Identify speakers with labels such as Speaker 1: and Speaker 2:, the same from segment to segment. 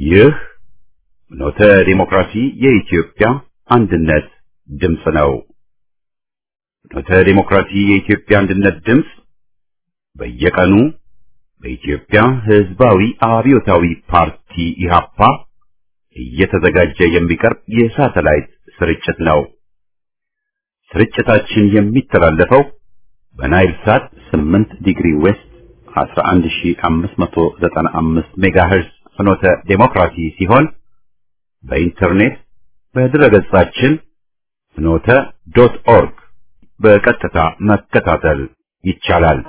Speaker 1: ይህ ኖተ ዲሞክራሲ የኢትዮጵያ አንድነት ድምፅ ነው። ኖተ ዲሞክራሲ የኢትዮጵያ አንድነት ድምፅ በየቀኑ በኢትዮጵያ ሕዝባዊ አብዮታዊ ፓርቲ ኢህአፓ እየተዘጋጀ የሚቀርብ የሳተላይት ስርጭት ነው። ስርጭታችን የሚተላለፈው በናይል ሳት 8 ዲግሪ ዌስት 11595 ሜጋሄርዝ ፍኖተ ዴሞክራሲ ሲሆን በኢንተርኔት በድረገጻችን ፍኖተ ዶት ኦርግ በቀጥታ መከታተል ይቻላል።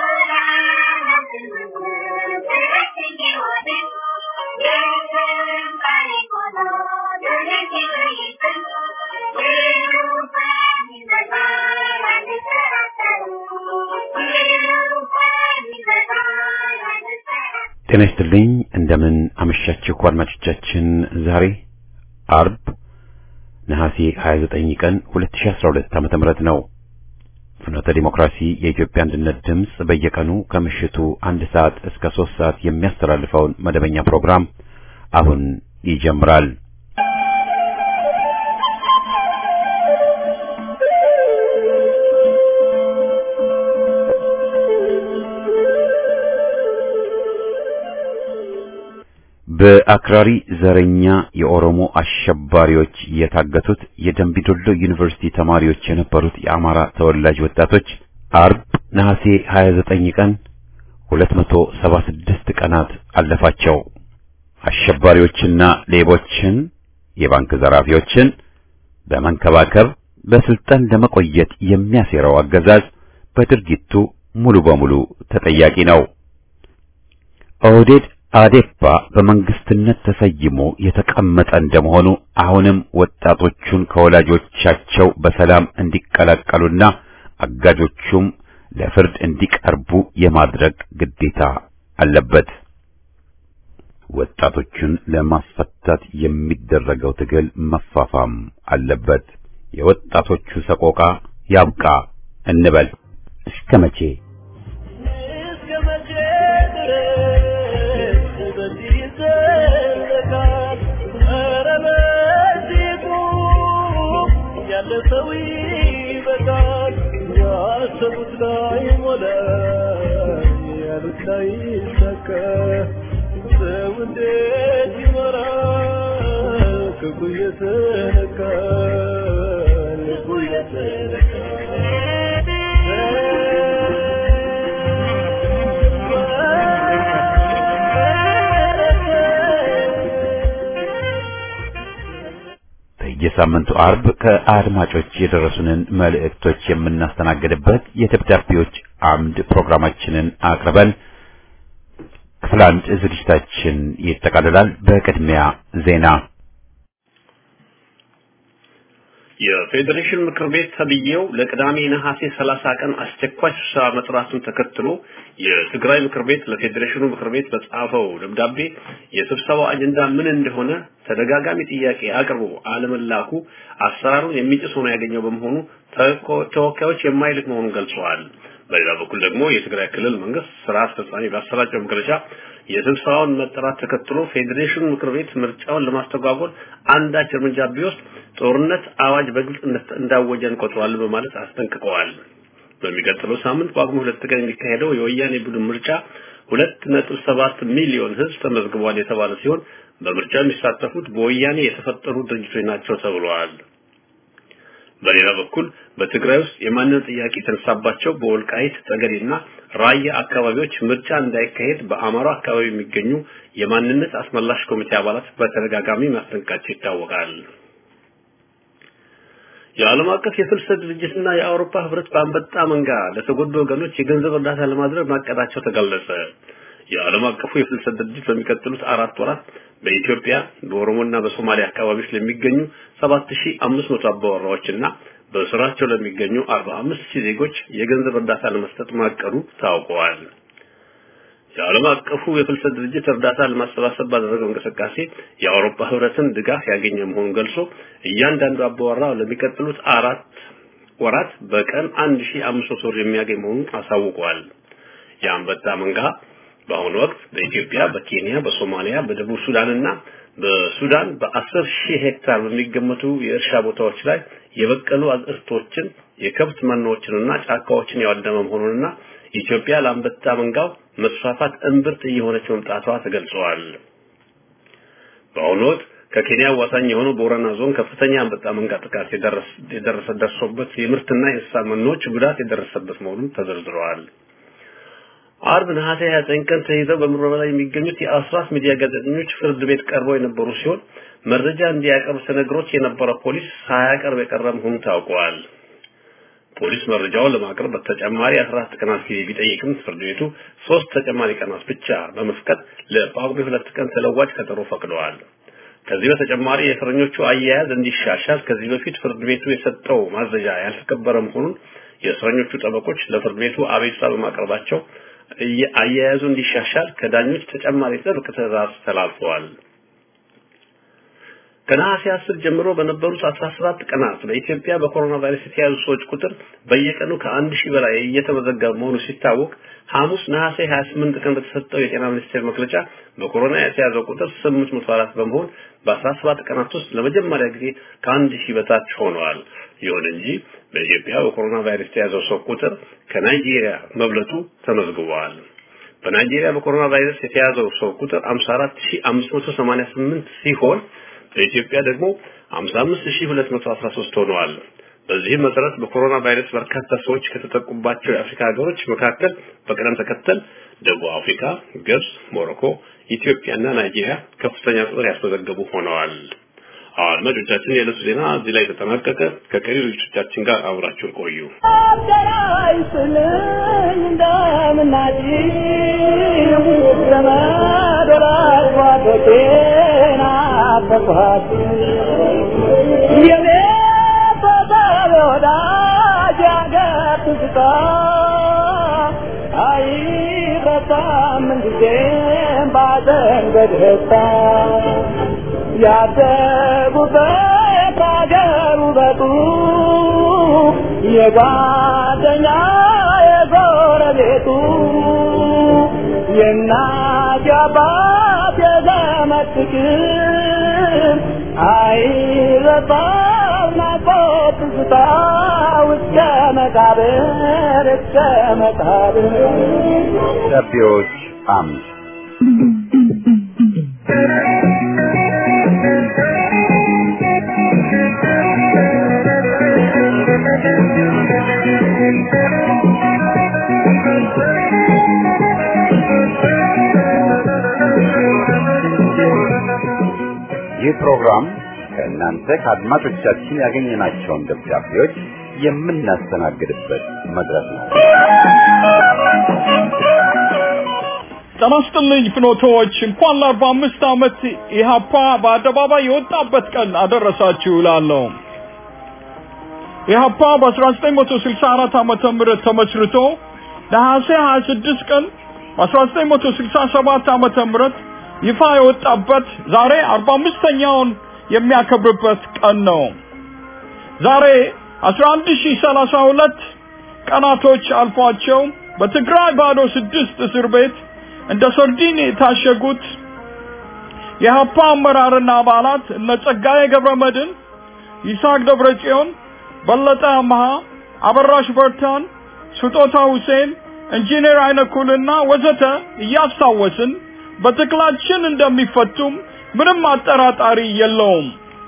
Speaker 1: ጤና ይስጥልኝ። እንደምን አመሻችሁ አድማጮቻችን። ዛሬ አርብ ነሐሴ 29 ቀን 2012 ዓመተ ምህረት ነው። ፍኖተ ዲሞክራሲ የኢትዮጵያ አንድነት ድምፅ በየቀኑ ከምሽቱ አንድ ሰዓት እስከ ሶስት ሰዓት የሚያስተላልፈውን መደበኛ ፕሮግራም አሁን ይጀምራል። በአክራሪ ዘረኛ የኦሮሞ አሸባሪዎች የታገቱት የደንቢዶሎ ዩኒቨርሲቲ ተማሪዎች የነበሩት የአማራ ተወላጅ ወጣቶች አርብ ነሐሴ 29 ቀን 276 ቀናት አለፋቸው። አሸባሪዎችና ሌቦችን፣ የባንክ ዘራፊዎችን በመንከባከብ በስልጣን ለመቆየት የሚያሴረው አገዛዝ በድርጊቱ ሙሉ በሙሉ ተጠያቂ ነው። ኦህዴድ አዴፓ በመንግስትነት ተሰይሞ የተቀመጠ እንደመሆኑ አሁንም ወጣቶቹን ከወላጆቻቸው በሰላም እንዲቀላቀሉና አጋጆቹም ለፍርድ እንዲቀርቡ የማድረግ ግዴታ አለበት። ወጣቶቹን ለማስፈታት የሚደረገው ትግል መፋፋም አለበት። የወጣቶቹ ሰቆቃ ያብቃ እንበል። እስከ መቼ?
Speaker 2: ሰው ይበቃል። ያሰቡት ላይ ሞላ፣ ያሉት ላይ ይሳካ። ሰው እንዴት ይኖራል? ክፉ እየተነካ ልቡ እየተነካ
Speaker 1: የሳምንቱ አርብ ከአድማጮች የደረሱንን መልእክቶች የምናስተናግድበት የደብዳቤዎች አምድ ፕሮግራማችንን አቅርበን ክፍል አንድ ዝግጅታችን ይጠቃልላል። በቅድሚያ ዜና።
Speaker 3: የፌዴሬሽን ምክር ቤት ተብዬው ለቅዳሜ ነሐሴ 30 ቀን አስቸኳይ ስብሰባ መጥራቱን ተከትሎ የትግራይ ምክር ቤት ለፌዴሬሽኑ ምክር ቤት በጻፈው ደብዳቤ የስብሰባው አጀንዳ ምን እንደሆነ ተደጋጋሚ ጥያቄ አቅርቦ አለመላኩ አሰራሩን የሚጥስ ሆኖ ያገኘው በመሆኑ ተወካዮች የማይልክ መሆኑን ገልጸዋል። በሌላ በኩል ደግሞ የትግራይ ክልል መንግስት ስራ አስፈጻሚ ባሰራጨው መግለጫ የስብሰባውን መጠራት ተከትሎ ፌዴሬሽኑ ምክር ቤት ምርጫውን ለማስተጓጎል አንዳች እርምጃ ቢወስድ ጦርነት አዋጅ በግልጽ እንዳወጀ እንቆጥረዋለን በማለት አስጠንቅቀዋል። በሚቀጥለው ሳምንት በጳጉሜ ሁለት ቀን የሚካሄደው የወያኔ ቡድን ምርጫ ሁለት ነጥብ ሰባት ሚሊዮን ህዝብ ተመዝግቧል የተባለ ሲሆን በምርጫው የሚሳተፉት በወያኔ የተፈጠሩ ድርጅቶች ናቸው ተብለዋል። በሌላ በኩል በትግራይ ውስጥ የማንነት ጥያቄ የተነሳባቸው በወልቃይት ጠገዴና ራያ አካባቢዎች ምርጫ እንዳይካሄድ በአማራ አካባቢ የሚገኙ የማንነት አስመላሽ ኮሚቴ አባላት በተደጋጋሚ ማስጠንቀቃቸው ይታወቃል። የዓለም አቀፍ የፍልሰት ድርጅትና የአውሮፓ ህብረት በአንበጣ መንጋ ለተጎዱ ወገኖች የገንዘብ እርዳታ ለማድረግ ማቀዳቸው ተገለጸ። የዓለም አቀፉ የፍልሰት ድርጅት በሚቀጥሉት አራት ወራት በኢትዮጵያ በኦሮሞና በሶማሊያ አካባቢዎች ለሚገኙ 7500 አባወራዎችና በስራቸው ለሚገኙ 45000 ዜጎች የገንዘብ እርዳታ ለመስጠት ማቀዱ ታውቀዋል። የዓለም አቀፉ የፍልሰት ድርጅት እርዳታ ለማሰባሰብ ባደረገው እንቅስቃሴ የአውሮፓ ህብረትን ድጋፍ ያገኘ መሆኑን ገልጾ እያንዳንዱ አባወራ ለሚቀጥሉት አራት ወራት በቀን 1500 ብር የሚያገኝ መሆኑን አሳውቀዋል። የአንበጣ መንጋ በአሁኑ ወቅት በኢትዮጵያ፣ በኬንያ፣ በሶማሊያ፣ በደቡብ ሱዳንና በሱዳን በአስር ሺህ ሄክታር በሚገመቱ የእርሻ ቦታዎች ላይ የበቀሉ አዝርቶችን የከብት መኖዎችንና ጫካዎችን ያወደመ መሆኑንና ኢትዮጵያ ለአንበጣ መንጋው መስፋፋት እምብርት እየሆነች መምጣቷ ተገልጸዋል። በአሁኑ ወቅት ከኬንያ አዋሳኝ የሆነው ቦረና ዞን ከፍተኛ አንበጣ መንጋ ጥቃት የደረሰ ደርሶበት የምርትና የእንስሳ መኖች ጉዳት የደረሰበት መሆኑን ተዘርዝረዋል። አርብ ነሐሴ 29 ቀን ተይዘው በምርመራ ላይ የሚገኙት የአስራት ሚዲያ ጋዜጠኞች ፍርድ ቤት ቀርበው የነበሩ ሲሆን መረጃ እንዲያቀርብ ተነግሮት የነበረ ፖሊስ ሳያቀርብ የቀረ መሆኑ ታውቋል። ፖሊስ መረጃውን ለማቅረብ በተጨማሪ 14 ቀናት ጊዜ ቢጠይቅም ፍርድ ቤቱ ሶስት ተጨማሪ ቀናት ብቻ በመፍቀድ ለጳጉሜ ሁለት ቀን ተለዋጭ ቀጠሮ ፈቅደዋል። ከዚህ በተጨማሪ የእስረኞቹ አያያዝ እንዲሻሻል ከዚህ በፊት ፍርድ ቤቱ የሰጠው ማዘዣ ያልተከበረ መሆኑን የእስረኞቹ ጠበቆች ለፍርድ ቤቱ አቤቱታ በማቅረባቸው አያያዙ እንዲሻሻል ከዳኞች ተጨማሪ ጥብቅ ትዕዛዝ ተላልፈዋል። ከነሐሴ 10 ጀምሮ በነበሩት 17 ቀናት በኢትዮጵያ በኮሮና ቫይረስ የተያዙ ሰዎች ቁጥር በየቀኑ ከአንድ ሺህ በላይ እየተመዘገበ መሆኑ ሲታወቅ ሐሙስ ነሐሴ 28 ቀን በተሰጠው የጤና ሚኒስቴር መግለጫ በኮሮና የተያዘው ቁጥር 804 በመሆን በ17 ቀናት ውስጥ ለመጀመሪያ ጊዜ ከአንድ ሺህ በታች ሆነዋል። ይሁን እንጂ በኢትዮጵያ በኮሮና ቫይረስ የተያዘው ሰው ቁጥር ከናይጄሪያ መብለጡ ተመዝግቧል። በናይጄሪያ በኮሮና ቫይረስ የተያዘው ሰው ቁጥር 54588 ሲሆን በኢትዮጵያ ደግሞ 55213 ሆነዋል። በዚህም መሰረት በኮሮና ቫይረስ በርካታ ሰዎች ከተጠቁባቸው የአፍሪካ ሀገሮች መካከል በቅደም ተከተል ደቡብ አፍሪካ፣ ግብጽ፣ ሞሮኮ፣ ኢትዮጵያና ናይጄሪያ ከፍተኛ ቁጥር ያስመዘገቡ ሆነዋል። አድማጮቻችን፣ የዕለቱ ዜና እዚህ ላይ ተጠናቀቀ። ከቀሪ ዝግጅቶቻችን ጋር አብራችሁን ቆዩ።
Speaker 2: ያደጉበት አገር ውበቱ የጓደኛ የጎረቤቱ የእናት የአባት የዘመድ ፍቅር አይረሳም ናፍቆት ትዝታ እስከ መቃብር እስከ መቃብር
Speaker 1: ደቢዎች አምድ ይህ ፕሮግራም ከእናንተ ከአድማጮቻችን ያገኘናቸውን ደብዳቤዎች የምናስተናግድበት መድረክ ነው።
Speaker 4: ጤና ይስጥልኝ ፍኖቶች፣ እንኳን ለአርባ አምስት ዓመት ኢህአፓ በአደባባይ የወጣበት ቀን አደረሳችሁ እላለሁ። ኢህአፓ በ1964 ዓመተ ምህረት ተመስርቶ ነሐሴ 26 ቀን በ1967 ዓመተ ምህረት ይፋ የወጣበት ዛሬ 45ኛውን የሚያከብርበት ቀን ነው። ዛሬ 11032 ቀናቶች አልፏቸው በትግራይ ባዶ ስድስት እስር ቤት እንደ ሰርዲን የታሸጉት የሀፓ አመራርና አባላት እነ ጸጋዬ ገብረ መድን፣ ይስሐቅ ደብረጽዮን፣ በለጠ አመሃ፣ አበራሽ በርታን፣ ስጦታ ሁሴን፣ ኢንጂነር አይነኩልና ወዘተ እያስታወስን በትግላችን እንደሚፈቱም ምንም አጠራጣሪ የለውም።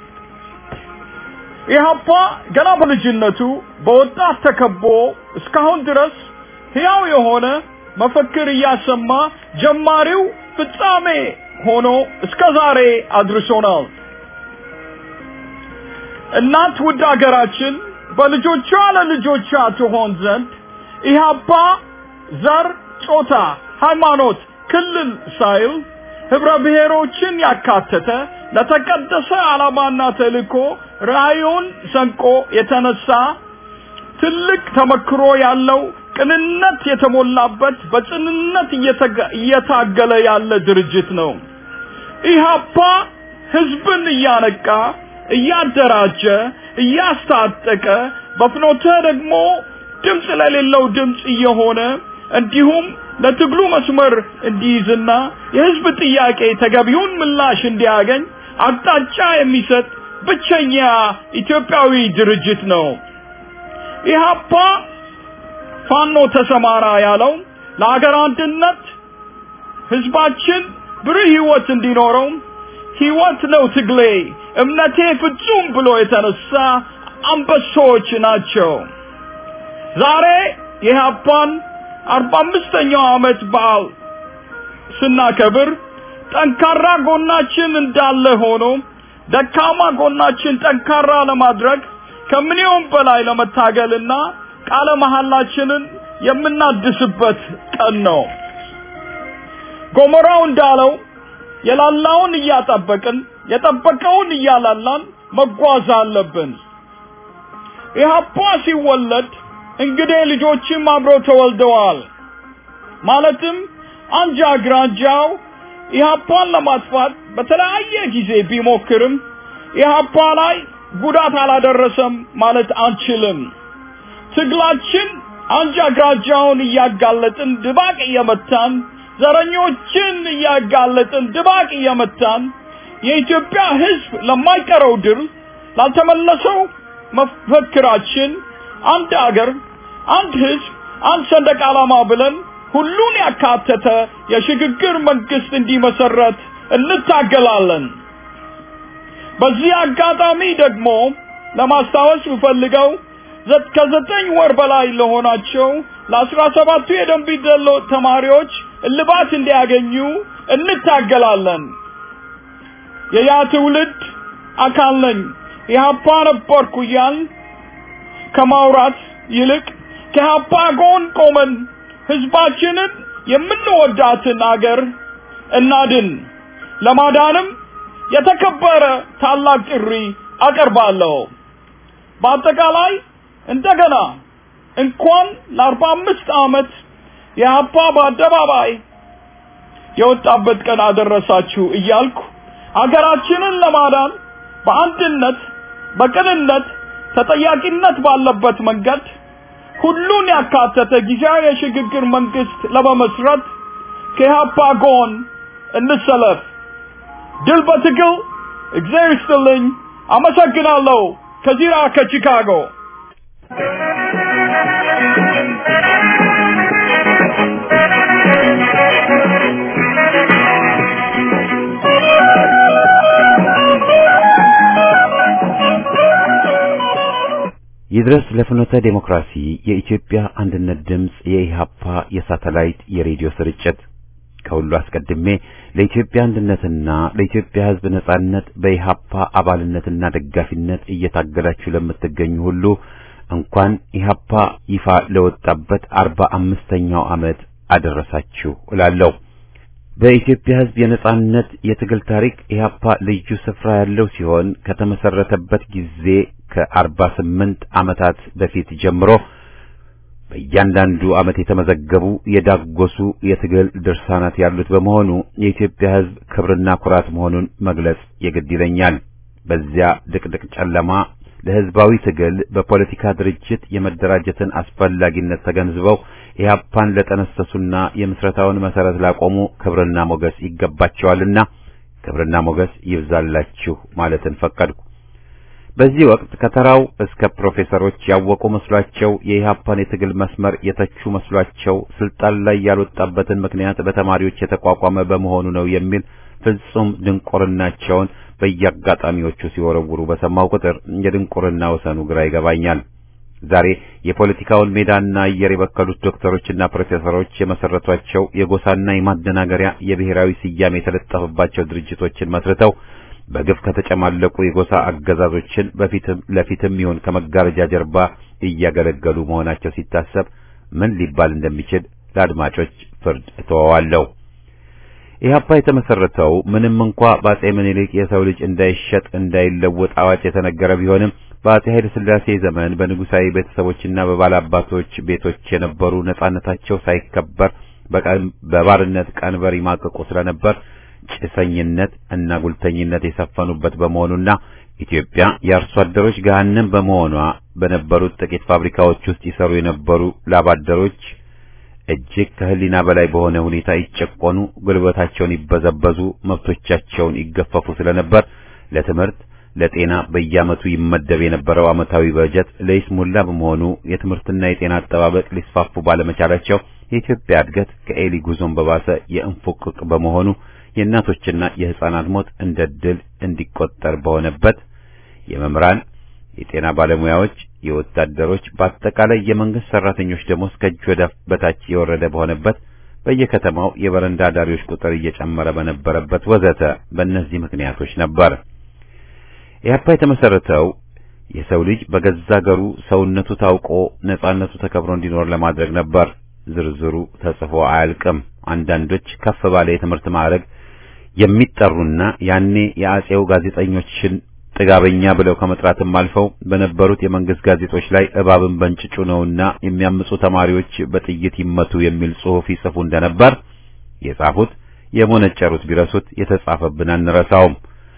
Speaker 4: ኢህአፓ ገና በልጅነቱ በወጣት ተከቦ እስካሁን ድረስ ሕያው የሆነ መፈክር እያሰማ ጀማሪው ፍጻሜ ሆኖ እስከ ዛሬ አድርሶናል። እናት ውድ አገራችን በልጆቿ ለልጆቿ ትሆን ዘንድ ኢህአፓ ዘር፣ ጾታ፣ ሃይማኖት፣ ክልል ሳይል ህብረ ብሔሮችን ያካተተ ለተቀደሰ ዓላማና ተልእኮ ራእዩን ሰንቆ የተነሳ ትልቅ ተመክሮ ያለው ቅንነት የተሞላበት በጽንነት እየታገለ ያለ ድርጅት ነው። ኢህአፓ ህዝብን እያነቃ እያደራጀ እያስታጠቀ በፍኖተ ደግሞ ድምፅ ለሌለው ድምፅ እየሆነ እንዲሁም ለትግሉ መስመር እንዲይዝና የህዝብ ጥያቄ ተገቢውን ምላሽ እንዲያገኝ አቅጣጫ የሚሰጥ ብቸኛ ኢትዮጵያዊ ድርጅት ነው። ኢህአፓ ፋኖ ተሰማራ ያለው ለሀገር አንድነት ህዝባችን ብሩህ ህይወት እንዲኖረው ህይወት ነው ትግሌ እምነቴ ፍጹም ብሎ የተነሳ አንበሶች ናቸው። ዛሬ የኢህአፓን አርባ አምስተኛው ዓመት በዓል ስናከብር ጠንካራ ጎናችን እንዳለ ሆኖ ደካማ ጎናችን ጠንካራ ለማድረግ ከምንየውም በላይ ለመታገልና ቃለ መሐላችንን የምናድስበት ቀን ነው። ጎሞራው እንዳለው የላላውን እያጠበቅን የጠበቀውን እያላላን መጓዝ አለብን። ኢህአፓ ሲወለድ እንግዲህ ልጆችም አብረው ተወልደዋል። ማለትም አንጃ ግራንጃው ኢህአፓን ለማጥፋት በተለያየ ጊዜ ቢሞክርም ኢህአፓ ላይ ጉዳት አላደረሰም ማለት አንችልም። ትግላችን አንጃ ግራንጃውን እያጋለጥን ድባቅ እየመታን ዘረኞችን እያጋለጥን ድባቅ እየመታን የኢትዮጵያ ሕዝብ ለማይቀረው ድል ላልተመለሰው መፈክራችን አንድ አገር፣ አንድ ሕዝብ፣ አንድ ሰንደቅ ዓላማ ብለን ሁሉን ያካተተ የሽግግር መንግስት እንዲመሰረት እንታገላለን። በዚህ አጋጣሚ ደግሞ ለማስታወስ ብፈልገው ከዘጠኝ ወር በላይ ለሆናቸው ለአስራ ሰባቱ የደንቢ ዶሎ ተማሪዎች እልባት እንዲያገኙ እንታገላለን። የያ ትውልድ አካል ነኝ ኢህአፓ ነበርኩ እያል ከማውራት ይልቅ ከኢህአፓ ጎን ቆመን ህዝባችንን የምንወዳትን አገር እናድን። ለማዳንም የተከበረ ታላቅ ጥሪ አቀርባለሁ። በአጠቃላይ እንደገና እንኳን ለአርባ አምስት ዓመት የኢህአፓ በአደባባይ የወጣበት ቀን አደረሳችሁ እያልኩ አገራችንን ለማዳን በአንድነት በቅንነት ተጠያቂነት ባለበት መንገድ ሁሉን ያካተተ ጊዜያዊ የሽግግር መንግስት ለመመስረት ከኢህአፓ ጎን እንሰለፍ። ድል በትግል። እግዚአብሔር ይስጥልኝ። አመሰግናለሁ። ከዚራ ከቺካጎ
Speaker 1: ይድረስ ለፍኖተ ዴሞክራሲ የኢትዮጵያ አንድነት ድምፅ የኢሃፓ የሳተላይት የሬዲዮ ስርጭት ከሁሉ አስቀድሜ ለኢትዮጵያ አንድነትና ለኢትዮጵያ ሕዝብ ነጻነት በኢሃፓ አባልነትና ደጋፊነት እየታገላችሁ ለምትገኙ ሁሉ እንኳን ኢሃፓ ይፋ ለወጣበት አርባ አምስተኛው ዓመት አደረሳችሁ እላለሁ። በኢትዮጵያ ሕዝብ የነጻነት የትግል ታሪክ ኢህአፓ ልዩ ስፍራ ያለው ሲሆን ከተመሰረተበት ጊዜ ከአርባ ስምንት ዓመታት በፊት ጀምሮ በእያንዳንዱ ዓመት የተመዘገቡ የዳጎሱ የትግል ድርሳናት ያሉት በመሆኑ የኢትዮጵያ ሕዝብ ክብርና ኩራት መሆኑን መግለጽ የግድ ይለኛል። በዚያ ድቅድቅ ጨለማ ለሕዝባዊ ትግል በፖለቲካ ድርጅት የመደራጀትን አስፈላጊነት ተገንዝበው ኢህአፓን ለጠነሰሱና የምስረታውን መሰረት ላቆሙ ክብርና ሞገስ ይገባቸዋልና ክብርና ሞገስ ይብዛላችሁ ማለትን ፈቀድኩ። በዚህ ወቅት ከተራው እስከ ፕሮፌሰሮች ያወቁ መስሏቸው የኢህአፓን የትግል መስመር የተቹ መስሏቸው ስልጣን ላይ ያልወጣበትን ምክንያት በተማሪዎች የተቋቋመ በመሆኑ ነው የሚል ፍጹም ድንቁርናቸውን በየአጋጣሚዎቹ ሲወረውሩ በሰማው ቁጥር የድንቁርና ወሰኑ ግራ ይገባኛል። ዛሬ የፖለቲካውን ሜዳና አየር የበከሉት ዶክተሮችና ፕሮፌሰሮች የመሰረቷቸው የጎሳና የማደናገሪያ የብሔራዊ ስያሜ የተለጠፈባቸው ድርጅቶችን መስርተው በግፍ ከተጨማለቁ የጎሳ አገዛዞችን በፊትም ለፊትም ይሁን ከመጋረጃ ጀርባ እያገለገሉ መሆናቸው ሲታሰብ ምን ሊባል እንደሚችል ለአድማጮች ፍርድ እተወዋለሁ። ኢህአፓ የተመሰረተው ምንም እንኳ በአጼ ምኒልክ የሰው ልጅ እንዳይሸጥ እንዳይለወጥ አዋጅ የተነገረ ቢሆንም በአጼ ኃይለ ሥላሴ ዘመን በንጉሳዊ ቤተሰቦችና በባላባቶች ቤቶች የነበሩ ነጻነታቸው ሳይከበር በባርነት ቀንበር ይማቅቁ ስለነበር ጭሰኝነት እና ጉልተኝነት የሰፈኑበት በመሆኑና ኢትዮጵያ የአርሶ አደሮች ገሃነም በመሆኗ በነበሩት ጥቂት ፋብሪካዎች ውስጥ ይሰሩ የነበሩ ላባደሮች እጅግ ከህሊና በላይ በሆነ ሁኔታ ይጨቆኑ፣ ጉልበታቸውን ይበዘበዙ፣ መብቶቻቸውን ይገፈፉ ስለነበር ለትምህርት፣ ለጤና በየዓመቱ ይመደብ የነበረው ዓመታዊ በጀት ለይስሙላ በመሆኑ የትምህርትና የጤና አጠባበቅ ሊስፋፉ ባለመቻላቸው የኢትዮጵያ እድገት ከኤሊ ጉዞን በባሰ የእንፉቅቅ በመሆኑ የእናቶችና የሕፃናት ሞት እንደ ድል እንዲቆጠር በሆነበት የመምህራን፣ የጤና ባለሙያዎች፣ የወታደሮች በአጠቃላይ የመንግስት ሰራተኞች ደሞዝ ከእጅ ወደ አፍ በታች የወረደ በሆነበት በየከተማው የበረንዳ ዳሪዎች ቁጥር እየጨመረ በነበረበት ወዘተ በእነዚህ ምክንያቶች ነበር። ኢህአፓ የተመሰረተው የሰው ልጅ በገዛ አገሩ ሰውነቱ ታውቆ ነጻነቱ ተከብሮ እንዲኖር ለማድረግ ነበር። ዝርዝሩ ተጽፎ አያልቅም። አንዳንዶች ከፍ ባለ የትምህርት ማዕረግ የሚጠሩና ያኔ የአጼው ጋዜጠኞችን ጥጋበኛ ብለው ከመጥራትም አልፈው በነበሩት የመንግስት ጋዜጦች ላይ እባብን በእንጭጩ ነውና የሚያምፁ ተማሪዎች በጥይት ይመቱ የሚል ጽሑፍ ይጽፉ እንደነበር የጻፉት የሞነጨሩት ቢረሱት የተጻፈብን አንረሳውም።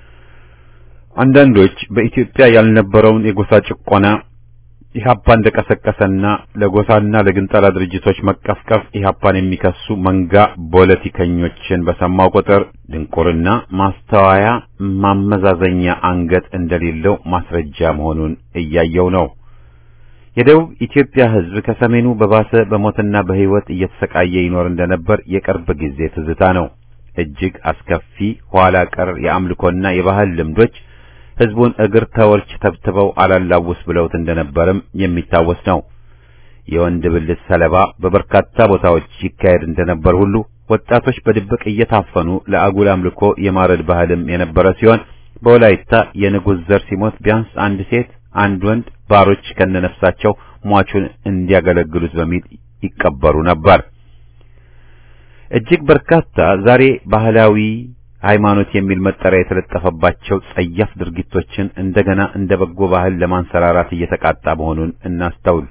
Speaker 1: አንዳንዶች በኢትዮጵያ ያልነበረውን የጎሳ ጭቆና ኢህአፓ እንደቀሰቀሰና ለጎሳና ለግንጠላ ድርጅቶች መቀፍቀፍ ኢህአፓን የሚከሱ መንጋ ፖለቲከኞችን በሰማው ቁጥር ድንቁርና ማስተዋያ ማመዛዘኛ አንገት እንደሌለው ማስረጃ መሆኑን እያየው ነው። የደቡብ ኢትዮጵያ ሕዝብ ከሰሜኑ በባሰ በሞትና በሕይወት እየተሰቃየ ይኖር እንደነበር የቅርብ ጊዜ ትዝታ ነው። እጅግ አስከፊ ኋላ ቀር የአምልኮና የባህል ልምዶች ሕዝቡን እግር ተወርች ተብትበው አላላውስ ብለውት እንደነበርም የሚታወስ ነው። የወንድ ብልት ሰለባ በበርካታ ቦታዎች ይካሄድ እንደነበር ሁሉ ወጣቶች በድብቅ እየታፈኑ ለአጉል አምልኮ የማረድ ባህልም የነበረ ሲሆን በወላይታ የንጉሥ ዘር ሲሞት ቢያንስ አንድ ሴት፣ አንድ ወንድ ባሮች ከነነፍሳቸው ሟቹን እንዲያገለግሉት በሚል ይቀበሩ ነበር። እጅግ በርካታ ዛሬ ባህላዊ ሃይማኖት የሚል መጠሪያ የተለጠፈባቸው ጸያፍ ድርጊቶችን እንደገና እንደ በጎ ባህል ለማንሰራራት እየተቃጣ መሆኑን እናስተውል።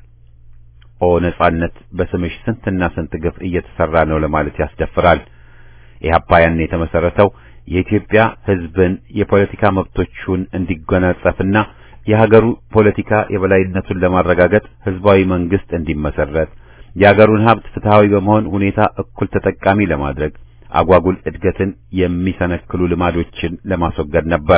Speaker 1: ኦ ነጻነት፣ በስምሽ ስንትና ስንት ግፍ እየተሰራ ነው ለማለት ያስደፍራል። ኢህአፓ ያን የተመሰረተው የኢትዮጵያ ሕዝብን የፖለቲካ መብቶቹን እንዲጎናጸፍና የሀገሩ ፖለቲካ የበላይነቱን ለማረጋገጥ ህዝባዊ መንግስት እንዲመሰረት የሀገሩን ሀብት ፍትሃዊ በመሆን ሁኔታ እኩል ተጠቃሚ ለማድረግ አጓጉል እድገትን የሚሰነክሉ ልማዶችን ለማስወገድ ነበር።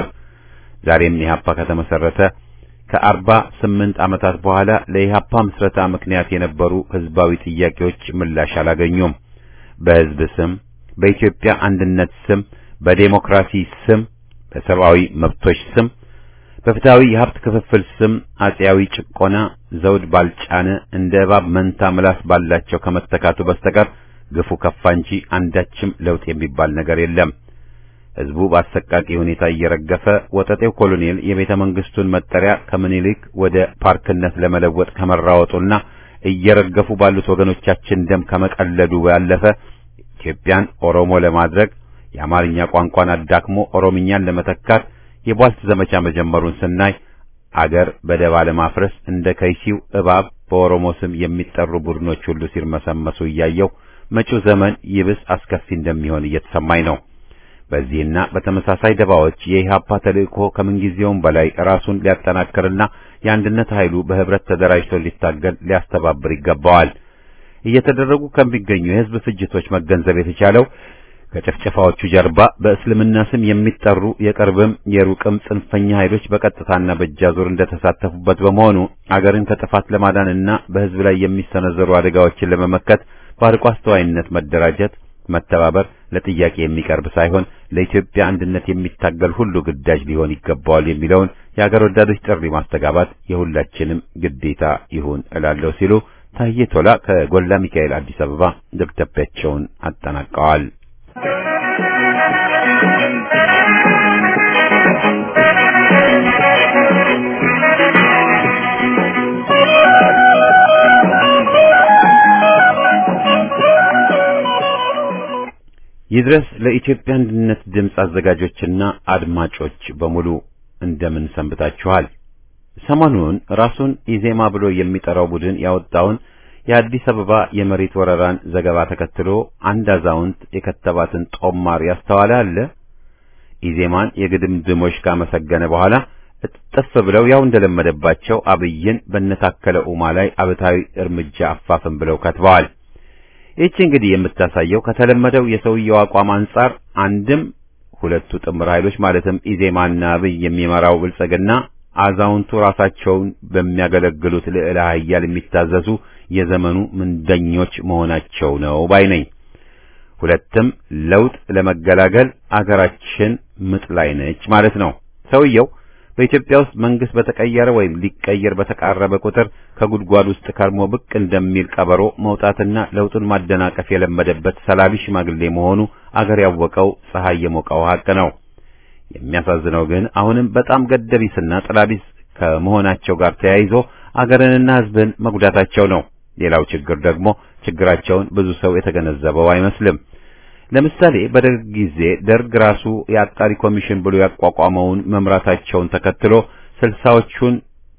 Speaker 1: ዛሬም ኢህአፓ ከተመሰረተ ከአርባ ስምንት ዓመታት በኋላ ለኢህአፓ ምስረታ ምክንያት የነበሩ ህዝባዊ ጥያቄዎች ምላሽ አላገኙም። በህዝብ ስም፣ በኢትዮጵያ አንድነት ስም፣ በዴሞክራሲ ስም፣ በሰብአዊ መብቶች ስም፣ በፍትሃዊ የሀብት ክፍፍል ስም አጼያዊ ጭቆና ዘውድ ባልጫነ እንደ እባብ መንታ ምላስ ባላቸው ከመተካቱ በስተቀር ግፉ ከፋ እንጂ አንዳችም ለውጥ የሚባል ነገር የለም። ህዝቡ በአሰቃቂ ሁኔታ እየረገፈ ወጠጤው ኮሎኔል የቤተ መንግስቱን መጠሪያ ከምኒልክ ወደ ፓርክነት ለመለወጥ ከመራወጡና እየረገፉ ባሉት ወገኖቻችን ደም ከመቀለዱ ባለፈ ኢትዮጵያን ኦሮሞ ለማድረግ የአማርኛ ቋንቋን አዳክሞ ኦሮምኛን ለመተካት የቧልት ዘመቻ መጀመሩን ስናይ አገር በደባ ለማፍረስ እንደ ከይሲው እባብ በኦሮሞ ስም የሚጠሩ ቡድኖች ሁሉ ሲርመሰመሱ እያየው መጪው ዘመን ይብስ አስከፊ እንደሚሆን እየተሰማኝ ነው። በዚህና በተመሳሳይ ደባዎች የኢህአፓ ተልእኮ ከምንጊዜውም በላይ ራሱን ሊያጠናክርና የአንድነት ኃይሉ በህብረት ተደራጅቶ ሊታገል ሊያስተባብር ይገባዋል። እየተደረጉ ከሚገኙ የህዝብ ፍጅቶች መገንዘብ የተቻለው ከጭፍጨፋዎቹ ጀርባ በእስልምና ስም የሚጠሩ የቅርብም የሩቅም ጽንፈኛ ኃይሎች በቀጥታና በእጃዙር እንደተሳተፉበት በመሆኑ አገርን ከጥፋት ለማዳንና በህዝብ ላይ የሚሰነዘሩ አደጋዎችን ለመመከት በአርቆ አስተዋይነት መደራጀት፣ መተባበር ለጥያቄ የሚቀርብ ሳይሆን ለኢትዮጵያ አንድነት የሚታገል ሁሉ ግዳጅ ሊሆን ይገባዋል የሚለውን የአገር ወዳዶች ጥሪ ማስተጋባት የሁላችንም ግዴታ ይሁን እላለሁ ሲሉ ታዬ ቶላ ከጎላ ሚካኤል አዲስ አበባ ደብዳቤያቸውን አጠናቀዋል። ይድረስ ለኢትዮጵያ አንድነት ድምፅ አዘጋጆችና አድማጮች በሙሉ እንደምን ሰንብታችኋል? ሰሞኑን ራሱን ኢዜማ ብሎ የሚጠራው ቡድን ያወጣውን የአዲስ አበባ የመሬት ወረራን ዘገባ ተከትሎ አንድ አዛውንት የከተባትን ጦማር ያስተዋለ አለ። ኢዜማን የግድምድሞች ካመሰገነ በኋላ እጥፍ ብለው ያው እንደለመደባቸው አብይን በነታከለ ኡማ ላይ አብታዊ እርምጃ አፋፍን ብለው ከትበዋል። ይህች እንግዲህ የምታሳየው ከተለመደው የሰውየው አቋም አንጻር አንድም ሁለቱ ጥምር ኃይሎች ማለትም ኢዜማና አብይ የሚመራው ብልጽግና አዛውንቱ ራሳቸውን በሚያገለግሉት ልዕለ ኃያል የሚታዘዙ የዘመኑ ምንደኞች መሆናቸው ነው ባይ ነኝ። ሁለትም ለውጥ ለመገላገል አገራችን ምጥ ላይ ነች ማለት ነው። ሰውየው በኢትዮጵያ ውስጥ መንግስት በተቀየረ ወይም ሊቀየር በተቃረበ ቁጥር ከጉድጓድ ውስጥ ከርሞ ብቅ እንደሚል ቀበሮ መውጣትና ለውጡን ማደናቀፍ የለመደበት ሰላቢ ሽማግሌ መሆኑ አገር ያወቀው ፀሐይ የሞቀው ሀቅ ነው። የሚያሳዝነው ግን አሁንም በጣም ገደቢስና ጥላቢስ ከመሆናቸው ጋር ተያይዞ አገርንና ሕዝብን መጉዳታቸው ነው። ሌላው ችግር ደግሞ ችግራቸውን ብዙ ሰው የተገነዘበው አይመስልም። ለምሳሌ በደርግ ጊዜ ደርግ ራሱ የአጣሪ ኮሚሽን ብሎ ያቋቋመውን መምራታቸውን ተከትሎ ስልሳዎቹን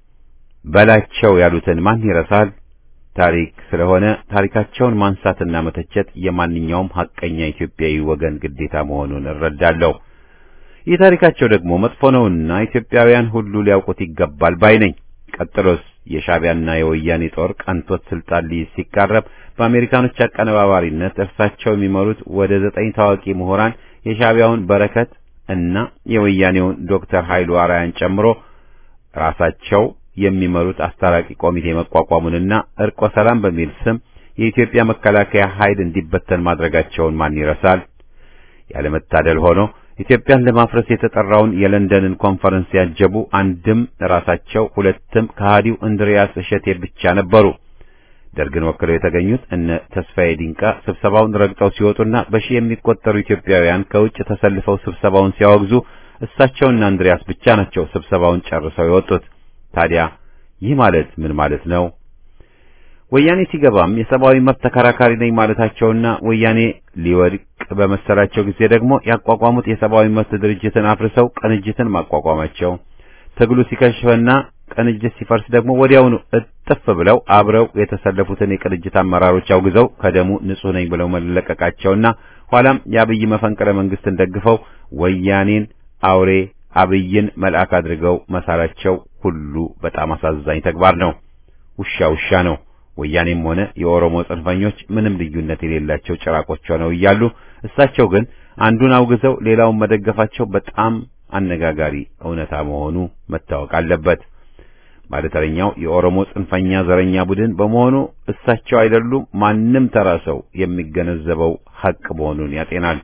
Speaker 1: በላቸው ያሉትን ማን ይረሳል? ታሪክ ስለሆነ ታሪካቸውን ማንሳትና መተቸት የማንኛውም ሐቀኛ ኢትዮጵያዊ ወገን ግዴታ መሆኑን እረዳለሁ። ይህ ታሪካቸው ደግሞ መጥፎ ነውና ኢትዮጵያውያን ሁሉ ሊያውቁት ይገባል ባይ ነኝ። ቀጥሎስ የሻዕቢያና የወያኔ ጦር ቀንቶት ስልጣን ሊይዝ ሲቃረብ በአሜሪካኖች አቀነባባሪነት እርሳቸው የሚመሩት ወደ ዘጠኝ ታዋቂ ምሁራን የሻዕቢያውን በረከት እና የወያኔውን ዶክተር ኃይሉ አርአያን ጨምሮ ራሳቸው የሚመሩት አስታራቂ ኮሚቴ መቋቋሙንና እርቆ ሰላም በሚል ስም የኢትዮጵያ መከላከያ ኃይል እንዲበተን ማድረጋቸውን ማን ይረሳል? ያለመታደል ሆኖ ኢትዮጵያን ለማፍረስ የተጠራውን የለንደንን ኮንፈረንስ ያጀቡ አንድም ራሳቸው ሁለትም ከሃዲው እንድሪያስ እሸቴ ብቻ ነበሩ። ደርግን ወክለው የተገኙት እነ ተስፋዬ ዲንቃ ስብሰባውን ረግጠው ሲወጡና በሺህ የሚቆጠሩ ኢትዮጵያውያን ከውጭ ተሰልፈው ስብሰባውን ሲያወግዙ እሳቸውና እንድሪያስ ብቻ ናቸው ስብሰባውን ጨርሰው የወጡት። ታዲያ ይህ ማለት ምን ማለት ነው? ወያኔ ሲገባም የሰብአዊ መብት ተከራካሪ ነኝ ማለታቸውና ወያኔ ሊወድቅ በመሰላቸው ጊዜ ደግሞ ያቋቋሙት የሰብአዊ መብት ድርጅትን አፍርሰው ቅንጅትን ማቋቋማቸው፣ ትግሉ ሲከሽፍና ቅንጅት ሲፈርስ ደግሞ ወዲያውኑ እጥፍ ብለው አብረው የተሰለፉትን የቅንጅት አመራሮች አውግዘው ከደሙ ንጹሕ ነኝ ብለው መለቀቃቸውና ኋላም የአብይ መፈንቅለ መንግስትን ደግፈው ወያኔን አውሬ አብይን መልአክ አድርገው መሳላቸው ሁሉ በጣም አሳዛኝ ተግባር ነው። ውሻ ውሻ ነው። ወያኔም ሆነ የኦሮሞ ጽንፈኞች ምንም ልዩነት የሌላቸው ጭራቆች ሆነው እያሉ እሳቸው ግን አንዱን አውግዘው ሌላውን መደገፋቸው በጣም አነጋጋሪ እውነታ መሆኑ መታወቅ አለበት። ባለተረኛው የኦሮሞ ጽንፈኛ ዘረኛ ቡድን በመሆኑ እሳቸው አይደሉም ማንም ተራ ሰው የሚገነዘበው ሐቅ መሆኑን ያጤናል።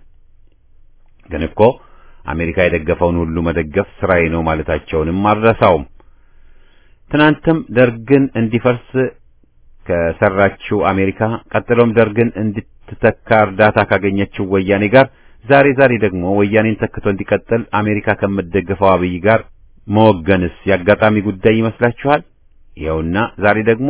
Speaker 1: ግን እኮ አሜሪካ የደገፈውን ሁሉ መደገፍ ስራዬ ነው ማለታቸውንም አልረሳውም። ትናንትም ደርግን እንዲፈርስ ከሰራችው አሜሪካ ቀጥሎም ደርግን እንድትተካ እርዳታ ካገኘችው ወያኔ ጋር ዛሬ ዛሬ ደግሞ ወያኔን ተክቶ እንዲቀጥል አሜሪካ ከምትደግፈው አብይ ጋር መወገንስ ያጋጣሚ ጉዳይ ይመስላችኋል? ይኸውና ዛሬ ደግሞ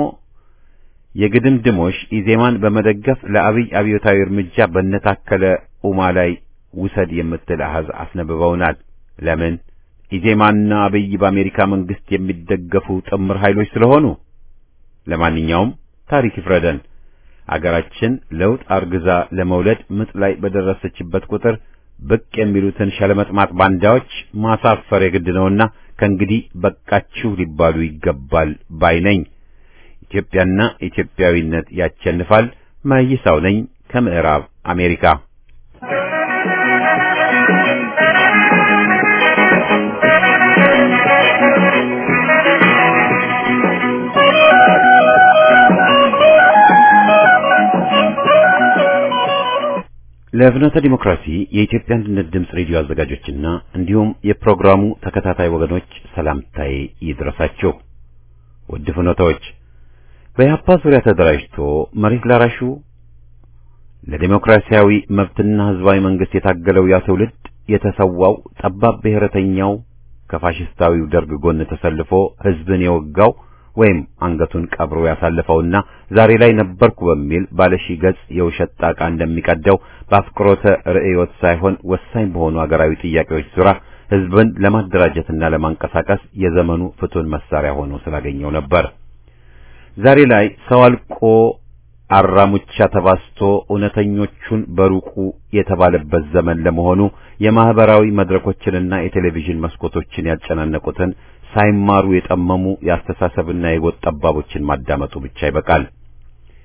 Speaker 1: የግድምድሞሽ ኢዜማን በመደገፍ ለአብይ አብዮታዊ እርምጃ በነታከለ ኡማ ላይ ውሰድ የምትል አሃዝ አስነብበውናል። ለምን? ኢዜማና አብይ በአሜሪካ መንግስት የሚደገፉ ጥምር ኃይሎች ስለሆኑ። ለማንኛውም ታሪክ ይፍረደን። አገራችን ለውጥ አርግዛ ለመውለድ ምጥ ላይ በደረሰችበት ቁጥር ብቅ የሚሉትን ሸለመጥማጥ ባንዳዎች ማሳፈር የግድ ነውና ከእንግዲህ በቃችሁ ሊባሉ ይገባል ባይ ነኝ። ኢትዮጵያና ኢትዮጵያዊነት ያቸንፋል። መይሳው ነኝ ከምዕራብ አሜሪካ። ለፍኖተ ዲሞክራሲ የኢትዮጵያ አንድነት ድምፅ ሬዲዮ አዘጋጆችና እንዲሁም የፕሮግራሙ ተከታታይ ወገኖች ሰላምታዬ ይድረሳችሁ። ውድ ፍኖተዎች፣ በኢህአፓ ዙሪያ ተደራጅቶ መሬት ላራሹ ለዲሞክራሲያዊ መብትና ህዝባዊ መንግስት የታገለው ያ ትውልድ የተሰዋው ጠባብ ብሔረተኛው ከፋሽስታዊው ደርግ ጎን ተሰልፎ ህዝብን የወጋው ወይም አንገቱን ቀብሮ ያሳለፈውና ዛሬ ላይ ነበርኩ በሚል ባለሺ ገጽ የውሸት ጣቃ እንደሚቀደው በአፍቅሮተ ርዕዮት ሳይሆን ወሳኝ በሆኑ አገራዊ ጥያቄዎች ዙሪያ ህዝብን ለማደራጀትና ለማንቀሳቀስ የዘመኑ ፍቱን መሳሪያ ሆኖ ስላገኘው ነበር። ዛሬ ላይ ሰው አልቆ አራሙቻ ተባስቶ እውነተኞቹን በሩቁ የተባለበት ዘመን ለመሆኑ የማህበራዊ መድረኮችንና የቴሌቪዥን መስኮቶችን ያጨናነቁትን ሳይማሩ የጠመሙ የአስተሳሰብና የጎጥ ጠባቦችን ማዳመጡ ብቻ ይበቃል።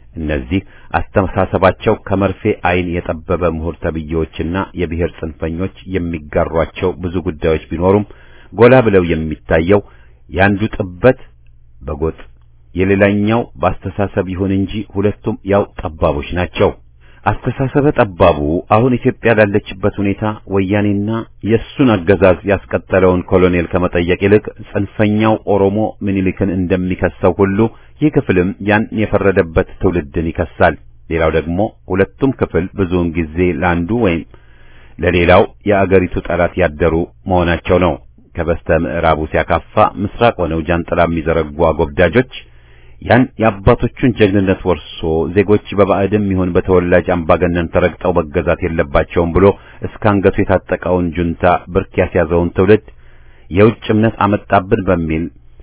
Speaker 1: እነዚህ አስተሳሰባቸው ከመርፌ አይን የጠበበ ምሁር ተብዬዎችና የብሔር ጽንፈኞች የሚጋሯቸው ብዙ ጉዳዮች ቢኖሩም ጎላ ብለው የሚታየው ያንዱ ጥበት በጎጥ የሌላኛው በአስተሳሰብ ይሁን እንጂ ሁለቱም ያው ጠባቦች ናቸው። አስተሳሰበ ጠባቡ አሁን ኢትዮጵያ ላለችበት ሁኔታ ወያኔና የሱን አገዛዝ ያስቀጠለውን ኮሎኔል ከመጠየቅ ይልቅ ጽንፈኛው ኦሮሞ ምኒልክን እንደሚከሰው ሁሉ ይህ ክፍልም ያን የፈረደበት ትውልድን ይከሳል። ሌላው ደግሞ ሁለቱም ክፍል ብዙውን ጊዜ ለአንዱ ወይም ለሌላው የአገሪቱ ጠላት ያደሩ መሆናቸው ነው። ከበስተ ምዕራቡ ሲያካፋ ምስራቅ ሆነው ጃንጥላ የሚዘረጉ አጎብዳጆች ያን የአባቶቹን ጀግንነት ወርሶ ዜጎች በባዕድም ይሁን በተወላጅ አምባገነን ተረግጠው መገዛት የለባቸውም ብሎ እስከ አንገቱ የታጠቀውን ጁንታ ብርክ ያስያዘውን ትውልድ የውጭ እምነት አመጣብን በሚል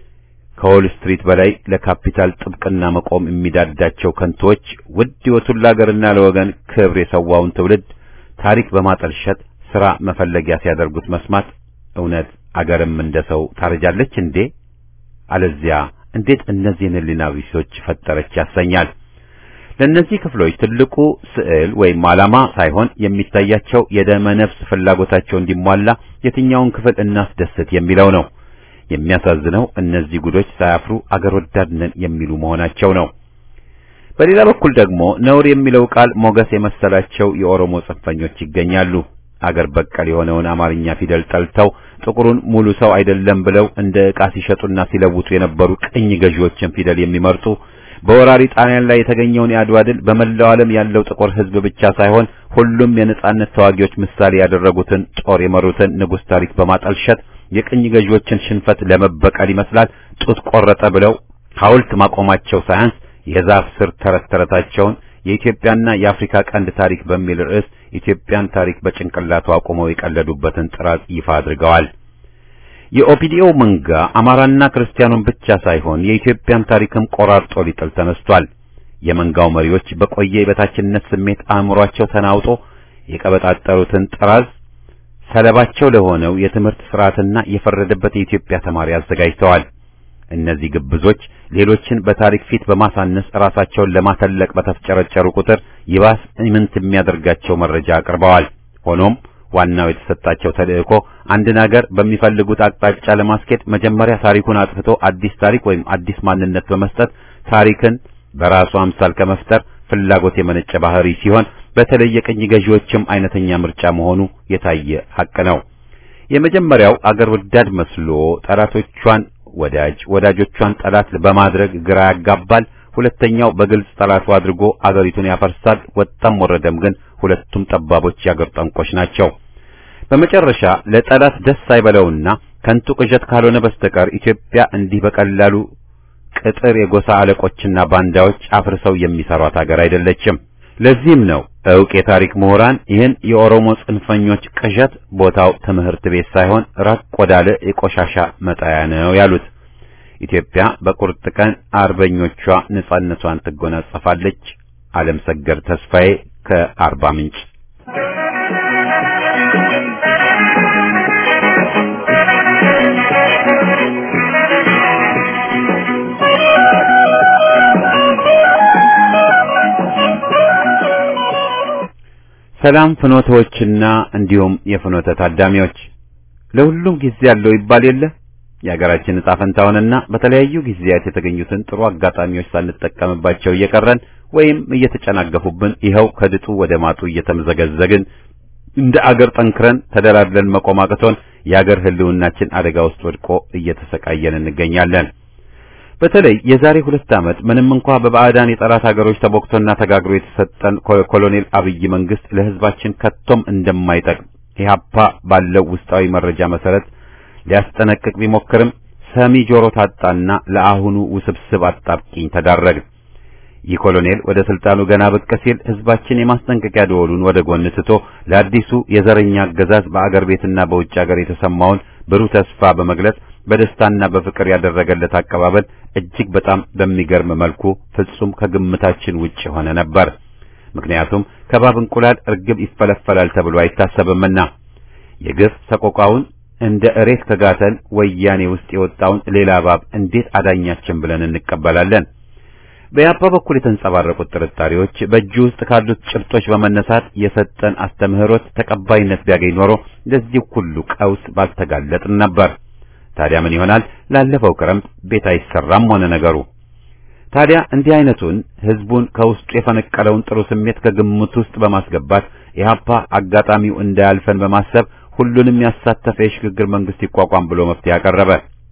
Speaker 1: ከዎል ስትሪት በላይ ለካፒታል ጥብቅና መቆም የሚዳዳቸው ከንቶች ውድ ሕይወቱን ለአገርና ለወገን ክብር የሰዋውን ትውልድ ታሪክ በማጠልሸት ሥራ መፈለጊያ ሲያደርጉት መስማት እውነት አገርም እንደ ሰው ታረጃለች እንዴ? አለዚያ እንዴት እነዚህን ሕሊና ቢሶች ፈጠረች ያሰኛል። ለእነዚህ ክፍሎች ትልቁ ስዕል ወይም ዓላማ ሳይሆን የሚታያቸው የደመ ነፍስ ፍላጎታቸው እንዲሟላ የትኛውን ክፍል እናስደስት የሚለው ነው። የሚያሳዝነው እነዚህ ጉዶች ሳያፍሩ አገር ወዳድ ነን የሚሉ መሆናቸው ነው። በሌላ በኩል ደግሞ ነውር የሚለው ቃል ሞገስ የመሰላቸው የኦሮሞ ጽንፈኞች ይገኛሉ። አገር በቀል የሆነውን አማርኛ ፊደል ጠልተው ጥቁሩን ሙሉ ሰው አይደለም ብለው እንደ ዕቃ ሲሸጡና ሲለውጡ የነበሩ ቅኝ ገዢዎችን ፊደል የሚመርጡ በወራሪ ጣሊያን ላይ የተገኘውን የአድዋ ድል በመላው ዓለም ያለው ጥቁር ሕዝብ ብቻ ሳይሆን ሁሉም የነጻነት ተዋጊዎች ምሳሌ ያደረጉትን ጦር የመሩትን ንጉሥ ታሪክ በማጠልሸት የቅኝ ገዢዎችን ሽንፈት ለመበቀል ይመስላል ጡት ቆረጠ ብለው ሐውልት ማቆማቸው ሳያንስ የዛፍ ስር ተረት ተረታቸውን የኢትዮጵያና የአፍሪካ ቀንድ ታሪክ በሚል ርዕስ ኢትዮጵያን ታሪክ በጭንቅላቱ አቁመው የቀለዱበትን ጥራት ይፋ አድርገዋል። የኦፒዲኦ መንጋ አማራና ክርስቲያኑን ብቻ ሳይሆን የኢትዮጵያን ታሪክም ቆራርጦ ሊጥል ተነስቷል። የመንጋው መሪዎች በቆየ የበታችነት ስሜት አእምሯቸው ተናውጦ የቀበጣጠሩትን ጥራዝ ሰለባቸው ለሆነው የትምህርት ስርዓትና የፈረደበት የኢትዮጵያ ተማሪ አዘጋጅተዋል። እነዚህ ግብዞች ሌሎችን በታሪክ ፊት በማሳነስ ራሳቸውን ለማተለቅ በተፍጨረጨሩ ቁጥር ይባስ ኢምንት የሚያደርጋቸው መረጃ አቅርበዋል። ሆኖም ዋናው የተሰጣቸው ተልእኮ አንድን አገር በሚፈልጉት አቅጣጫ ለማስኬድ መጀመሪያ ታሪኩን አጥፍቶ አዲስ ታሪክ ወይም አዲስ ማንነት በመስጠት ታሪክን በራሱ አምሳል ከመፍጠር ፍላጎት የመነጨ ባህሪ ሲሆን በተለይ የቅኝ ገዢዎችም አይነተኛ ምርጫ መሆኑ የታየ ሐቅ ነው። የመጀመሪያው አገር ወዳድ መስሎ ጠላቶቿን ወዳጅ ወዳጆቿን ጠላት በማድረግ ግራ ያጋባል። ሁለተኛው በግልጽ ጠላቱ አድርጎ አገሪቱን ያፈርሳል። ወጣም ወረደም ግን ሁለቱም ጠባቦች የአገር ጠንቆች ናቸው። በመጨረሻ ለጠላት ደስ አይበለውና ከንቱ ቅዠት ካልሆነ በስተቀር ኢትዮጵያ እንዲህ በቀላሉ ቅጥር የጎሳ አለቆችና ባንዳዎች አፍርሰው የሚሰሯት ሀገር አይደለችም። ለዚህም ነው ዕውቅ የታሪክ ምሁራን ይህን የኦሮሞ ጽንፈኞች ቅዠት ቦታው ትምህርት ቤት ሳይሆን ራቅ ወዳለ የቆሻሻ መጣያ ነው ያሉት። ኢትዮጵያ በቁርጥ ቀን አርበኞቿ ነጻነቷን ትጎናጸፋለች። ዓለም ሰገድ ተስፋዬ ከአርባ ምንጭ ሰላም ፍኖተዎችና እንዲሁም የፍኖተ ታዳሚዎች ለሁሉም ጊዜ ያለው ይባል የለ የሀገራችን ዕጣ ፈንታውንና በተለያዩ ጊዜያት የተገኙትን ጥሩ አጋጣሚዎች ሳንጠቀምባቸው እየቀረን ወይም እየተጨናገፉብን ይኸው ከድጡ ወደ ማጡ እየተመዘገዘግን እንደ አገር ጠንክረን ተደላድለን መቆም አቅቶን የአገር ሕልውናችን አደጋ ውስጥ ወድቆ እየተሰቃየን እንገኛለን። በተለይ የዛሬ ሁለት ዓመት ምንም እንኳ በባዕዳን የጠላት ሀገሮች ተቦክቶና ተጋግሮ የተሰጠን ኮሎኔል አብይ መንግስት ለሕዝባችን ከቶም እንደማይጠቅም ኢህአፓ ባለው ውስጣዊ መረጃ መሰረት ሊያስጠነቅቅ ቢሞክርም ሰሚ ጆሮ ታጣና ለአሁኑ ውስብስብ አጣብቂኝ ተዳረገ። ይህ ኮሎኔል ወደ ስልጣኑ ገና ብቅ ሲል ሕዝባችን የማስጠንቀቂያ ደወሉን ወደ ጎን ትቶ ለአዲሱ የዘረኛ አገዛዝ በአገር ቤትና በውጭ አገር የተሰማውን ብሩህ ተስፋ በመግለጽ በደስታና በፍቅር ያደረገለት አቀባበል እጅግ በጣም በሚገርም መልኩ ፍጹም ከግምታችን ውጭ ሆነ ነበር። ምክንያቱም ከባብ እንቁላል እርግብ ይፈለፈላል ተብሎ አይታሰብምና የግፍ ሰቆቃውን እንደ እሬት ከጋተን ወያኔ ውስጥ የወጣውን ሌላ እባብ እንዴት አዳኛችን ብለን እንቀበላለን? በያፓ በኩል የተንጸባረቁት ጥርጣሬዎች በእጁ ውስጥ ካሉት ጭብጦች በመነሳት የሰጠን አስተምህሮት ተቀባይነት ቢያገኝ ኖሮ ለዚህ ሁሉ ቀውስ ባልተጋለጥን ነበር። ታዲያ ምን ይሆናል? ላለፈው ክረምት ቤት አይሰራም ሆነ ነገሩ። ታዲያ እንዲህ አይነቱን ህዝቡን ከውስጡ የፈነቀለውን ጥሩ ስሜት ከግምት ውስጥ በማስገባት ኢህአፓ አጋጣሚው እንዳያልፈን በማሰብ ሁሉንም ያሳተፈ የሽግግር መንግስት ይቋቋም ብሎ መፍትሄ ያቀረበ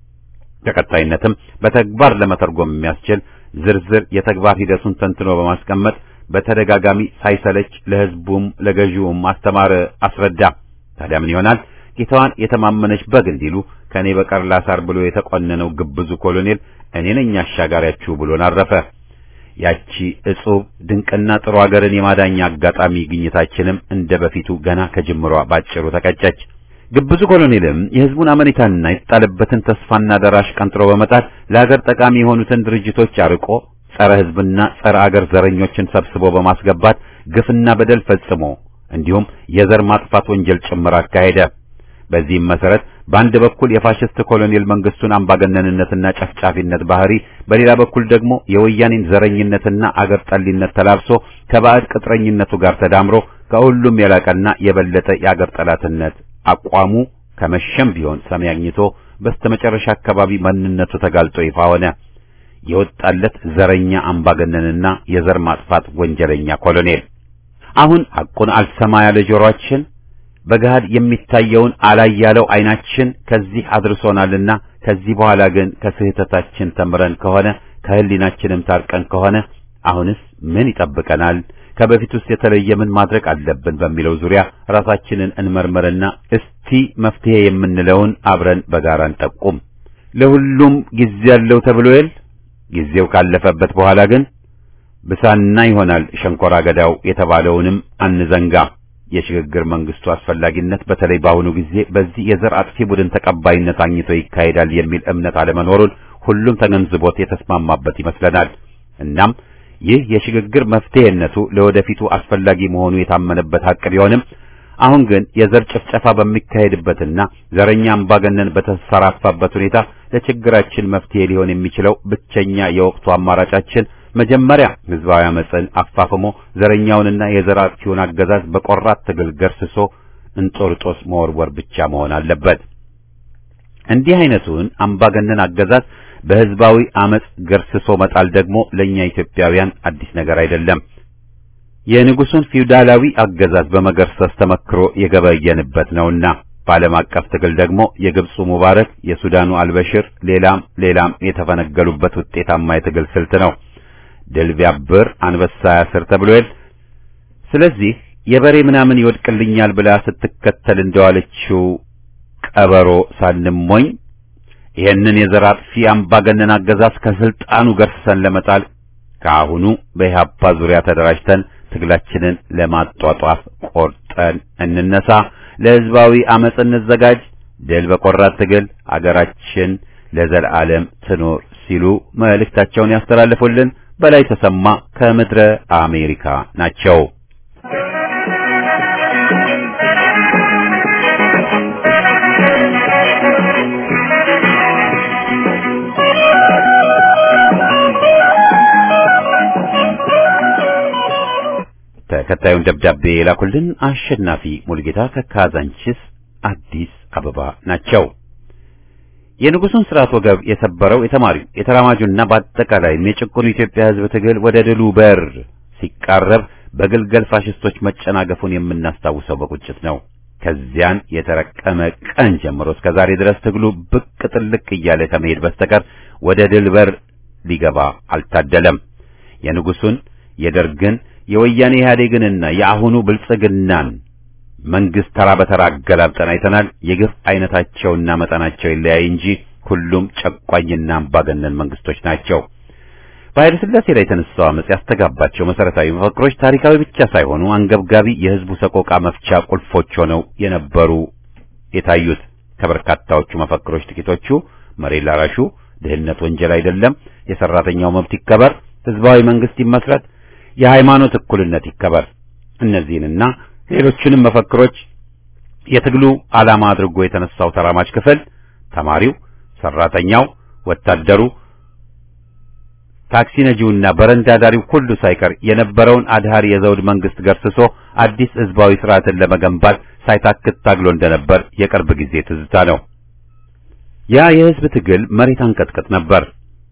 Speaker 1: በቀጣይነትም በተግባር ለመተርጎም የሚያስችል ዝርዝር የተግባር ሂደቱን ተንትኖ በማስቀመጥ በተደጋጋሚ ሳይሰለች ለህዝቡም ለገዢውም አስተማረ፣ አስረዳ። ታዲያ ምን ይሆናል? ጌታዋን የተማመነች በግ እንዲሉ ከኔ በቀር ላሳር ብሎ የተቆነነው ግብዙ ኮሎኔል እኔ ነኝ አሻጋሪያችሁ ብሎን አረፈ። ያቺ እጹብ ድንቅና ጥሩ ሀገርን የማዳኛ አጋጣሚ ግኝታችንም እንደ በፊቱ ገና ከጅምሯ ባጭሩ ተቀጨች። ግብዙ ኮሎኔልም የህዝቡን አመኔታና የተጣለበትን ተስፋና ደራሽ ቀንጥሮ በመጣል ለሀገር ጠቃሚ የሆኑትን ድርጅቶች አርቆ ጸረ ህዝብና ጸረ አገር ዘረኞችን ሰብስቦ በማስገባት ግፍና በደል ፈጽሞ እንዲሁም የዘር ማጥፋት ወንጀል ጭምር አካሄደ። በዚህም መሰረት በአንድ በኩል የፋሽስት ኮሎኔል መንግስቱን አምባገነንነትና ጨፍጫፊነት ባህሪ፣ በሌላ በኩል ደግሞ የወያኔን ዘረኝነትና አገር ጠሊነት ተላብሶ ከባዕድ ቅጥረኝነቱ ጋር ተዳምሮ ከሁሉም የላቀና የበለጠ የአገር ጠላትነት አቋሙ ከመሸም ቢሆን ሰሚ አግኝቶ በስተመጨረሻ አካባቢ ማንነቱ ተጋልጦ ይፋ ሆነ። የወጣለት ዘረኛ አምባገነንና የዘር ማጥፋት ወንጀለኛ ኮሎኔል አሁን ሐቁን አልሰማ ያለ ጆሮአችን በገሃድ የሚታየውን አላይ ያለው ዓይናችን ከዚህ አድርሶናልና ከዚህ በኋላ ግን ከስህተታችን ተምረን ከሆነ ከህሊናችንም ታርቀን ከሆነ አሁንስ ምን ይጠብቀናል? ከበፊቱስ የተለየ ምን ማድረግ አለብን? በሚለው ዙሪያ ራሳችንን እንመርምርና እስቲ መፍትሄ የምንለውን አብረን በጋራ እንጠቁም። ለሁሉም ጊዜ ያለው ተብሎ የል ጊዜው ካለፈበት በኋላ ግን ብሳና ይሆናል ሸንኮራ ገዳው የተባለውንም አንዘንጋ። የሽግግር መንግስቱ አስፈላጊነት በተለይ በአሁኑ ጊዜ በዚህ የዘር አጥፊ ቡድን ተቀባይነት አግኝቶ ይካሄዳል የሚል እምነት አለመኖሩን ሁሉም ተገንዝቦት የተስማማበት ይመስለናል። እናም ይህ የሽግግር መፍትሄነቱ ለወደፊቱ አስፈላጊ መሆኑ የታመነበት ሀቅ ቢሆንም አሁን ግን የዘር ጭፍጨፋ በሚካሄድበትና ዘረኛ አምባገነን በተሰራፋበት ሁኔታ ለችግራችን መፍትሄ ሊሆን የሚችለው ብቸኛ የወቅቱ አማራጫችን መጀመሪያ ህዝባዊ አመፅን አፋፍሞ ዘረኛውንና የዘር አጥፊውን አገዛዝ በቆራት ትግል ገርስሶ እንጦርጦስ መወርወር ብቻ መሆን አለበት። እንዲህ አይነቱን አምባገነን አገዛዝ በህዝባዊ አመፅ ገርስሶ መጣል ደግሞ ለኛ ኢትዮጵያውያን አዲስ ነገር አይደለም። የንጉሱን ፊውዳላዊ አገዛዝ በመገርሰስ ተመክሮ የገበየንበት ነውና በዓለም አቀፍ ትግል ደግሞ የግብፁ ሙባረክ፣ የሱዳኑ አልበሽር፣ ሌላም ሌላም የተፈነገሉበት ውጤታማ የትግል ስልት ነው። ድል ቢያብር አንበሳ ያስር ተብሎ የል። ስለዚህ የበሬ ምናምን ይወድቅልኛል ብላ ስትከተል እንደዋለችው ቀበሮ ሳንሞኝ ይህንን የዘር አጥፊ አምባገነን አገዛዝ ከስልጣኑ ገርስሰን ለመጣል ከአሁኑ በኢህአፓ ዙሪያ ተደራጅተን ትግላችንን ለማጧጧፍ ቆርጠን እንነሳ። ለህዝባዊ አመፅ እንዘጋጅ። ድል በቆራት ትግል አገራችን ለዘላለም ትኖር ሲሉ መልእክታቸውን ያስተላልፉልን በላይ ተሰማ ከምድረ አሜሪካ ናቸው። ተከታዩን ደብዳቤ የላኩልን አሸናፊ ሙልጌታ ከካዛንቺስ አዲስ አበባ ናቸው። የንጉሱን ስርዓት ወገብ የሰበረው የተማሪው የተራማጁና በአጠቃላይም የጭቁኑ ኢትዮጵያ ህዝብ ትግል ወደ ድሉ በር ሲቃረብ በግልገል ፋሽስቶች መጨናገፉን የምናስታውሰው በቁጭት ነው። ከዚያን የተረቀመ ቀን ጀምሮ እስከ ዛሬ ድረስ ትግሉ ብቅ ጥልቅ እያለ ከመሄድ በስተቀር ወደ ድል በር ሊገባ አልታደለም። የንጉሱን የደርግን የወያኔ ኢህአዴግንና የአሁኑ ብልጽግናን መንግስት ተራ በተራ አገላብጠን አይተናል። የግፍ አይነታቸውና መጠናቸው ይለያይ እንጂ ሁሉም ጨቋኝና አምባገነን መንግስቶች ናቸው። በኃይለ ሥላሴ ላይ የተነሳው አመጽ ያስተጋባቸው መሰረታዊ መፈክሮች ታሪካዊ ብቻ ሳይሆኑ አንገብጋቢ የህዝቡ ሰቆቃ መፍቻ ቁልፎች ሆነው የነበሩ የታዩት ከበርካታዎቹ መፈክሮች ጥቂቶቹ መሬት ላራሹ ድህነት ወንጀል አይደለም፣ የሰራተኛው መብት ይከበር፣ ህዝባዊ መንግስት ይመስረት፣ የሃይማኖት እኩልነት ይከበር፣ እነዚህንና ሌሎችንም መፈክሮች የትግሉ ዓላማ አድርጎ የተነሳው ተራማጅ ክፍል ተማሪው፣ ሰራተኛው፣ ወታደሩ፣ ታክሲ ነጂውና በረንዳ ዳሪው ሁሉ ሳይቀር የነበረውን አድሃሪ የዘውድ መንግስት ገርስሶ አዲስ ህዝባዊ ስርዓትን ለመገንባት ሳይታክት ታግሎ እንደነበር የቅርብ ጊዜ ትዝታ ነው። ያ የህዝብ ትግል መሬት አንቀጥቅጥ ነበር።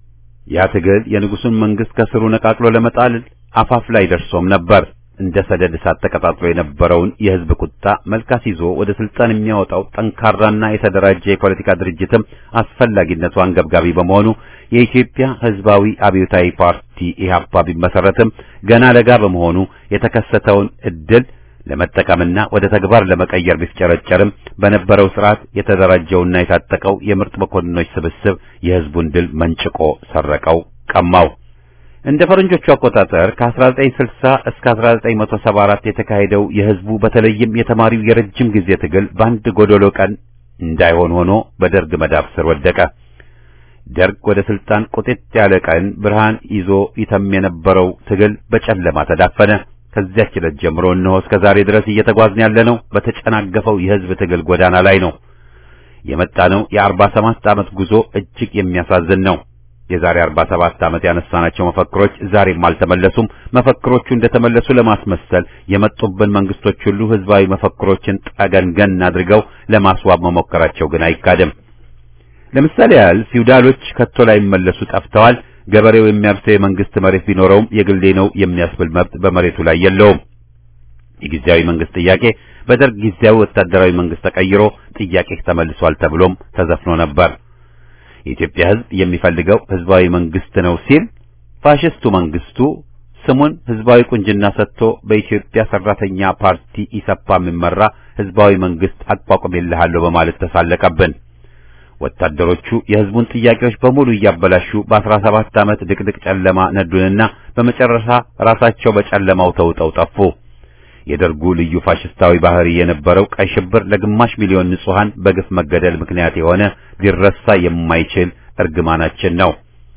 Speaker 1: ያ ትግል የንጉሱን መንግስት ከስሩ ነቃቅሎ ለመጣል አፋፍ ላይ ደርሶም ነበር። እንደ ሰደድ እሳት ተቀጣጥሎ የነበረውን የህዝብ ቁጣ መልካስ ይዞ ወደ ስልጣን የሚያወጣው ጠንካራና የተደራጀ የፖለቲካ ድርጅትም አስፈላጊነቱ አንገብጋቢ በመሆኑ የኢትዮጵያ ህዝባዊ አብዮታዊ ፓርቲ ኢህአፓ ቢመሰረትም ገና ለጋ በመሆኑ የተከሰተውን እድል ለመጠቀምና ወደ ተግባር ለመቀየር ቢፍጨረጨርም በነበረው ስርዓት የተደራጀውና የታጠቀው የምርጥ መኮንኖች ስብስብ የህዝቡን ድል መንጭቆ ሰረቀው፣ ቀማው። እንደ ፈረንጆቹ አቆጣጠር ከ1960 እስከ 1974 የተካሄደው የህዝቡ በተለይም የተማሪው የረጅም ጊዜ ትግል በአንድ ጎዶሎ ቀን እንዳይሆን ሆኖ በደርግ መዳፍ ስር ወደቀ። ደርግ ወደ ስልጣን ቁጥጥ ያለ ቀን ብርሃን ይዞ ይተም የነበረው ትግል በጨለማ ተዳፈነ። ከዚያች ዕለት ጀምሮ እነሆ እስከ ዛሬ ድረስ እየተጓዝን ያለነው በተጨናገፈው የህዝብ ትግል ጎዳና ላይ ነው። የመጣነው የአርባ ሰባት ዓመት ጉዞ እጅግ የሚያሳዝን ነው። የዛሬ 47 ዓመት ያነሳናቸው መፈክሮች ዛሬም አልተመለሱም። መፈክሮቹ እንደተመለሱ ለማስመሰል የመጡብን መንግስቶች ሁሉ ህዝባዊ መፈክሮችን ጠገንገን አድርገው ለማስዋብ መሞከራቸው ግን አይካድም። ለምሳሌ ያህል ፊውዳሎች ከቶ ላይ የሚመለሱ ጠፍተዋል። ገበሬው የሚያርሰው የመንግስት መሬት ቢኖረውም የግሌ ነው የሚያስብል መብት በመሬቱ ላይ የለውም። የጊዜያዊ መንግስት ጥያቄ በደርግ ጊዜያዊ ወታደራዊ መንግስት ተቀይሮ ጥያቄ ተመልሷል ተብሎም ተዘፍኖ ነበር። የኢትዮጵያ ህዝብ የሚፈልገው ህዝባዊ መንግስት ነው ሲል ፋሽስቱ መንግስቱ ስሙን ህዝባዊ ቁንጅና ሰጥቶ በኢትዮጵያ ሰራተኛ ፓርቲ ኢሰፓ የሚመራ ህዝባዊ መንግስት አቋቁሜልሃለሁ በማለት ተሳለቀብን። ወታደሮቹ የህዝቡን ጥያቄዎች በሙሉ እያበላሹ በአስራ ሰባት ዓመት ድቅድቅ ጨለማ ነዱንና በመጨረሻ ራሳቸው በጨለማው ተውጠው ጠፉ። የደርጉ ልዩ ፋሽስታዊ ባህሪ የነበረው ቀይ ሽብር ለግማሽ ሚሊዮን ንጹሃን በግፍ መገደል ምክንያት የሆነ ሊረሳ የማይችል እርግማናችን ነው።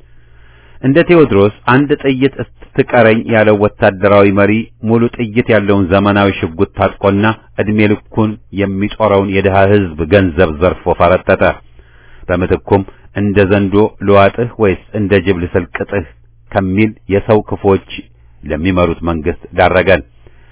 Speaker 1: እንደ ቴዎድሮስ አንድ ጥይት ስትቀረኝ ያለው ወታደራዊ መሪ ሙሉ ጥይት ያለውን ዘመናዊ ሽጉጥ ታጥቆና እድሜ ልኩን የሚጦረውን የድሃ ህዝብ ገንዘብ ዘርፎ ፈረጠጠ። በምትኩም እንደ ዘንዶ ልዋጥህ ወይስ እንደ ጅብ ልሰልቅጥህ ከሚል የሰው ክፎች ለሚመሩት መንግስት ዳረገን።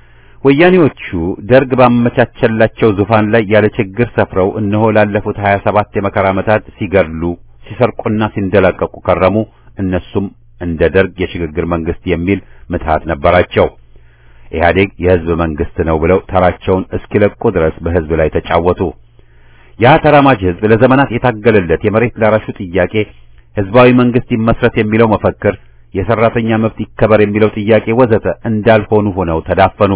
Speaker 1: ወያኔዎቹ ደርግ ባመቻቸላቸው ዙፋን ላይ ያለ ችግር ሰፍረው እነሆ ላለፉት 27 የመከራ ዓመታት ሲገድሉ ሲሰርቁና ሲንደላቀቁ ከረሙ። እነሱም እንደ ደርግ የሽግግር መንግስት የሚል ምትሃት ነበራቸው። ኢህአዴግ የህዝብ መንግስት ነው ብለው ተራቸውን እስኪለቁ ድረስ በህዝብ ላይ ተጫወቱ። ያ ተራማጅ ህዝብ ለዘመናት የታገለለት የመሬት ላራሹ ጥያቄ፣ ህዝባዊ መንግስት ይመስረት የሚለው መፈክር፣ የሰራተኛ መብት ይከበር የሚለው ጥያቄ ወዘተ እንዳልሆኑ ሆነው ተዳፈኑ።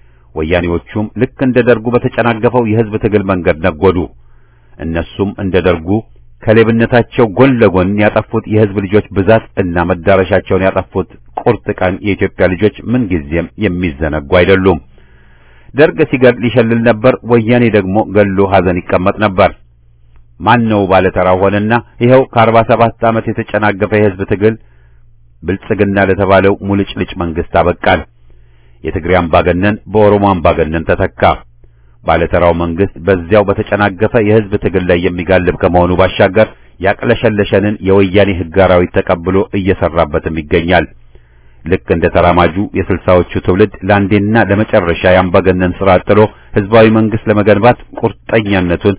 Speaker 1: ወያኔዎቹም ልክ እንደ ደርጉ በተጨናገፈው የህዝብ ትግል መንገድ ነጎዱ። እነሱም እንደ ደርጉ ከሌብነታቸው ጎን ለጎን ያጠፉት የህዝብ ልጆች ብዛት እና መዳረሻቸውን ያጠፉት ቁርጥ ቀን የኢትዮጵያ ልጆች ምንጊዜም የሚዘነጉ አይደሉም። ደርግ ሲገድል ይሸልል ነበር፣ ወያኔ ደግሞ ገሎ ሐዘን ይቀመጥ ነበር። ማን ነው ባለተራው ሆነና ይኸው ከአርባ ሰባት ዓመት የተጨናገፈ የህዝብ ትግል ብልጽግና ለተባለው ሙልጭልጭ መንግስት አበቃል። የትግሬ አምባገነን በኦሮሞ አምባገነን ተተካ። ባለተራው መንግስት በዚያው በተጨናገፈ የህዝብ ትግል ላይ የሚጋልብ ከመሆኑ ባሻገር ያቅለሸለሸንን የወያኔ ህግ አራዊት ተቀብሎ እየሰራበትም ይገኛል። ልክ እንደ ተራማጁ የስልሳዎቹ ትውልድ ለአንዴና ለመጨረሻ የአምባገነን ስርዓት ጥሎ ህዝባዊ መንግስት ለመገንባት ቁርጠኛነቱን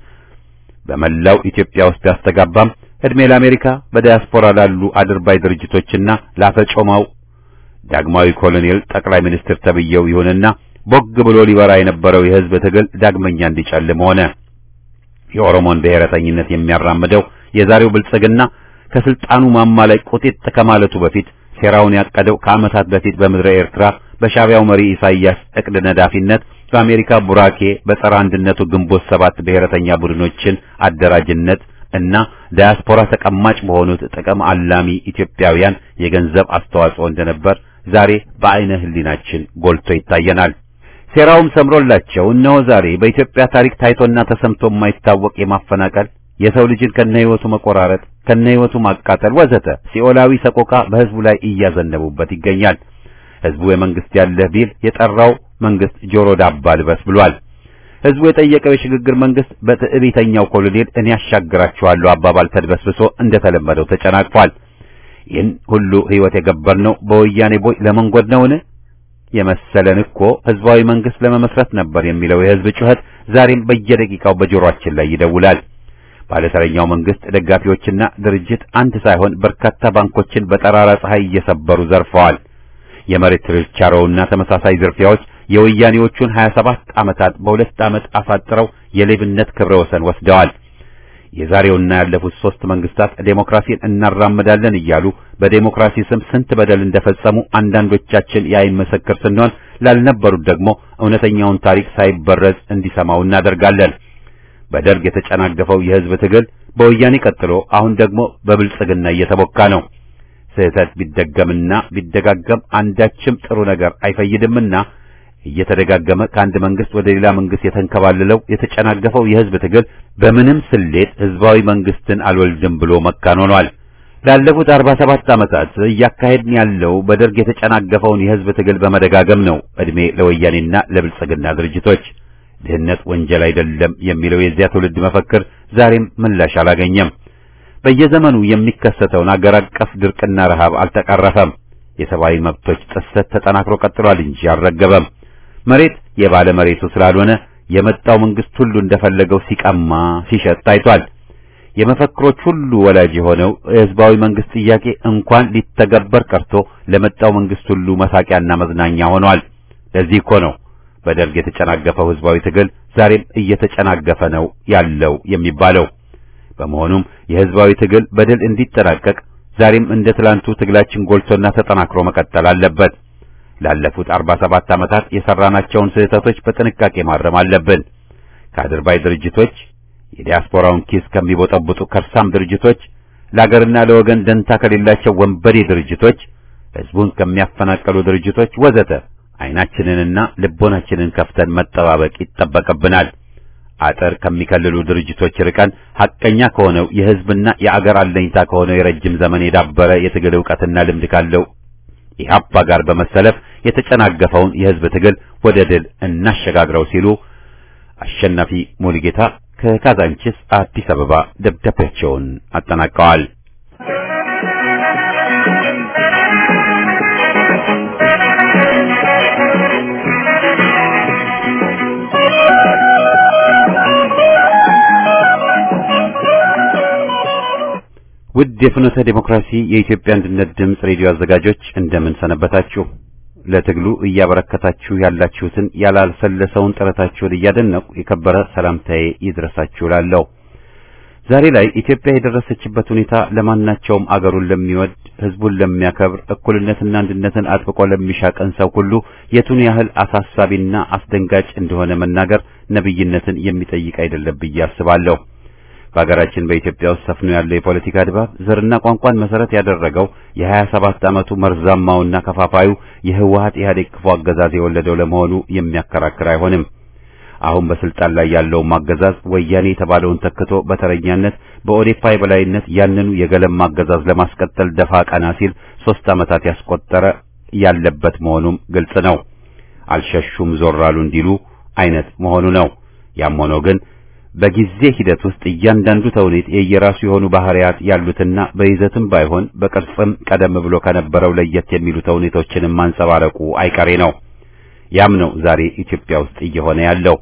Speaker 1: በመላው ኢትዮጵያ ውስጥ ያስተጋባም እድሜ ለአሜሪካ በዲያስፖራ ላሉ አድርባይ ድርጅቶችና ላፈጮማው ዳግማዊ ኮሎኔል ጠቅላይ ሚኒስትር ተብየው ይሁንና ቦግ ብሎ ሊበራ የነበረው የህዝብ ትግል ዳግመኛ እንዲጨልም ሆነ። የኦሮሞን ብሔረተኝነት የሚያራምደው የዛሬው ብልጽግና ከስልጣኑ ማማ ላይ ቁጢጥ ከማለቱ በፊት ሴራውን ያቀደው ከዓመታት በፊት በምድረ ኤርትራ በሻዕቢያው መሪ ኢሳይያስ እቅድ ነዳፊነት በአሜሪካ ቡራኬ በጸረ አንድነቱ ግንቦት ሰባት ብሔረተኛ ቡድኖችን አደራጅነት እና ዳያስፖራ ተቀማጭ በሆኑት ጥቅም አላሚ ኢትዮጵያውያን የገንዘብ አስተዋጽኦ እንደነበር ዛሬ በአይነ ህሊናችን ጎልቶ ይታየናል። ሴራውም ሰምሮላቸው እነሆ ዛሬ በኢትዮጵያ ታሪክ ታይቶና ተሰምቶ የማይታወቅ የማፈናቀል የሰው ልጅን ከነህይወቱ መቆራረጥ፣ ከነህይወቱ ማቃጠል ወዘተ ሲኦላዊ ሰቆቃ በህዝቡ ላይ እያዘነቡበት ይገኛል። ህዝቡ የመንግስት ያለህ ቢል የጠራው መንግስት ጆሮ ዳባ ልበስ ብሏል። ህዝቡ የጠየቀው የሽግግር መንግስት በትዕቢተኛው ኮሎኔል እኔ ያሻግራችኋለሁ አባባል ተድበስብሶ እንደተለመደው ተጨናቅፏል። ይህን ሁሉ ሕይወት የገበርነው በወያኔ ቦይ ለመንጎድ ነውን? የመሰለን እኮ ህዝባዊ መንግስት ለመመስረት ነበር የሚለው የህዝብ ጩኸት ዛሬም በየደቂቃው በጆሮአችን ላይ ይደውላል። ባለተረኛው መንግስት ደጋፊዎችና ድርጅት አንድ ሳይሆን በርካታ ባንኮችን በጠራራ ፀሐይ እየሰበሩ ዘርፈዋል። የመሬት ችርቻሮውና ተመሳሳይ ዝርፊያዎች የወያኔዎቹን 27 ዓመታት በሁለት ዓመት አሳጥረው የሌብነት ክብረ ወሰን ወስደዋል። የዛሬውና ያለፉት ሶስት መንግስታት ዴሞክራሲን እናራምዳለን እያሉ በዴሞክራሲ ስም ስንት በደል እንደፈጸሙ አንዳንዶቻችን የዓይን ምስክር ስንሆን ላልነበሩት ደግሞ እውነተኛውን ታሪክ ሳይበረዝ እንዲሰማው እናደርጋለን። በደርግ የተጨናገፈው የህዝብ ትግል በወያኔ ቀጥሎ አሁን ደግሞ በብልጽግና እየተቦካ ነው። ስህተት ቢደገምና ቢደጋገም አንዳችም ጥሩ ነገር አይፈይድምና እየተደጋገመ ከአንድ መንግስት ወደ ሌላ መንግስት የተንከባለለው የተጨናገፈው የህዝብ ትግል በምንም ስሌት ህዝባዊ መንግስትን አልወልድም ብሎ መካን ሆኗል። ላለፉት 47 ዓመታት እያካሄድን ያለው በደርግ የተጨናገፈውን የህዝብ ትግል በመደጋገም ነው። እድሜ ለወያኔና ለብልጽግና ድርጅቶች። ድህነት ወንጀል አይደለም የሚለው የዚያ ትውልድ መፈክር ዛሬም ምላሽ አላገኘም። በየዘመኑ የሚከሰተውን አገር አቀፍ ድርቅና ረሃብ አልተቀረፈም። የሰብአዊ መብቶች ጥሰት ተጠናክሮ ቀጥሏል እንጂ አልረገበም። መሬት የባለ መሬቱ ስላልሆነ የመጣው መንግስት ሁሉ እንደፈለገው ሲቀማ ሲሸጥ ታይቷል። የመፈክሮች ሁሉ ወላጅ የሆነው የህዝባዊ መንግስት ጥያቄ እንኳን ሊተገበር ቀርቶ ለመጣው መንግስት ሁሉ መሳቂያና መዝናኛ ሆኗል። ለዚህ እኮ ነው በደርግ የተጨናገፈው ህዝባዊ ትግል ዛሬም እየተጨናገፈ ነው ያለው የሚባለው። በመሆኑም የህዝባዊ ትግል በድል እንዲጠናቀቅ ዛሬም እንደ ትላንቱ ትግላችን ጎልቶና ተጠናክሮ መቀጠል አለበት። ላለፉት 47 ዓመታት የሰራናቸውን ስህተቶች በጥንቃቄ ማረም አለብን። ከአድርባይ ድርጅቶች፣ የዲያስፖራውን ኪስ ከሚቦጠብጡ ከርሳም ድርጅቶች፣ ለአገርና ለወገን ደንታ ከሌላቸው ወንበዴ ድርጅቶች፣ ህዝቡን ከሚያፈናቀሉ ድርጅቶች ወዘተ አይናችንንና ልቦናችንን ከፍተን መጠባበቅ ይጠበቅብናል። አጥር ከሚከልሉ ድርጅቶች ርቀን ሐቀኛ ከሆነው የህዝብና የአገር አለኝታ ከሆነው የረጅም ዘመን የዳበረ የትግል ዕውቀትና ልምድ ካለው ኢህአፓ ጋር በመሰለፍ የተጨናገፈውን የህዝብ ትግል ወደ ድል እናሸጋግረው ሲሉ አሸናፊ ሙሉጌታ ከካዛንቺስ አዲስ አበባ ደብዳቤያቸውን አጠናቀዋል። ውድ የፍኖተ ዴሞክራሲ የኢትዮጵያ አንድነት ድምፅ ሬዲዮ አዘጋጆች እንደምን ሰነበታችሁ? ለትግሉ እያበረከታችሁ ያላችሁትን ያላልሰለሰውን ጥረታችሁን እያደነቁ የከበረ ሰላምታዬ ይድረሳችሁ እላለሁ። ዛሬ ላይ ኢትዮጵያ የደረሰችበት ሁኔታ ለማናቸውም አገሩን ለሚወድ ህዝቡን ለሚያከብር እኩልነትና አንድነትን አጥብቆ ለሚሻ ቀን ሰው ሁሉ የቱን ያህል አሳሳቢና አስደንጋጭ እንደሆነ መናገር ነብይነትን የሚጠይቅ አይደለም ብዬ አስባለሁ። በሀገራችን በኢትዮጵያ ውስጥ ሰፍኖ ያለው የፖለቲካ ድባብ ዘርና ቋንቋን መሰረት ያደረገው የሀያ ሰባት ዓመቱ መርዛማውና ከፋፋዩ የህወሀት ኢህአዴግ ክፉ አገዛዝ የወለደው ለመሆኑ የሚያከራክር አይሆንም። አሁን በስልጣን ላይ ያለውን አገዛዝ ወያኔ የተባለውን ተክቶ በተረኛነት በኦዴፓ የበላይነት ያንኑ የገለማ አገዛዝ ለማስቀጠል ደፋ ቀና ሲል ሶስት ዓመታት ያስቆጠረ ያለበት መሆኑም ግልጽ ነው። አልሸሹም ዞር አሉ እንዲሉ አይነት መሆኑ ነው። ያም ሆኖ ግን በጊዜ ሂደት ውስጥ እያንዳንዱ ተውኔት የየራሱ የሆኑ ባህሪያት ያሉትና በይዘትም ባይሆን በቅርጽም ቀደም ብሎ ከነበረው ለየት የሚሉ ተውኔቶችንም ማንጸባረቁ አይቀሬ ነው። ያም ነው ዛሬ ኢትዮጵያ ውስጥ እየሆነ ያለው።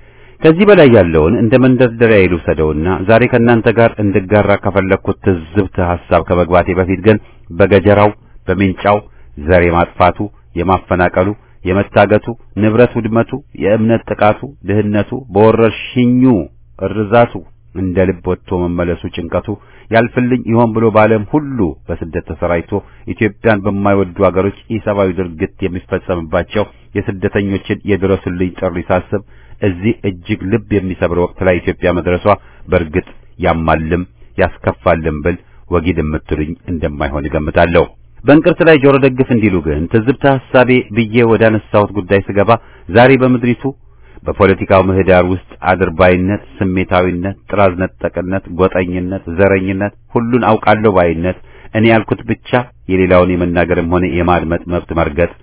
Speaker 1: ከዚህ በላይ ያለውን እንደ መንደርደሪያ ይልውሰደውና ዛሬ ከእናንተ ጋር እንድጋራ ከፈለግኩት ትዝብት ሐሳብ ከመግባቴ በፊት ግን በገጀራው፣ በሜንጫው፣ ዘር የማጥፋቱ፣ የማፈናቀሉ የመታገቱ፣ ንብረት ውድመቱ፣ የእምነት ጥቃቱ፣ ድህነቱ፣ በወረርሽኙ እርዛቱ፣ እንደ ልብ ወጥቶ መመለሱ ጭንቀቱ ያልፍልኝ ይሆን ብሎ በዓለም ሁሉ በስደት ተሰራጭቶ ኢትዮጵያን በማይወዱ አገሮች ኢሰብአዊ ድርጊት የሚፈጸምባቸው የስደተኞችን የድረሱልኝ ጥሪ ሳስብ እዚህ እጅግ ልብ የሚሰብር ወቅት ላይ ኢትዮጵያ መድረሷ በእርግጥ ያማልም ያስከፋልም ብል ወጊድ የምትሉኝ እንደማይሆን እገምታለሁ። በእንቅርት ላይ ጆሮ ደግፍ እንዲሉ ግን ትዝብተ ሐሳቤ ብዬ ወደ አነሳሁት ጉዳይ ስገባ ዛሬ በምድሪቱ በፖለቲካው ምህዳር ውስጥ አድርባይነት፣ ስሜታዊነት፣ ጥራዝ ነጠቅነት፣ ጎጠኝነት፣ ዘረኝነት፣ ሁሉን አውቃለሁ ባይነት፣ እኔ ያልኩት ብቻ የሌላውን የመናገርም ሆነ የማድመጥ መብት መርገጥ፣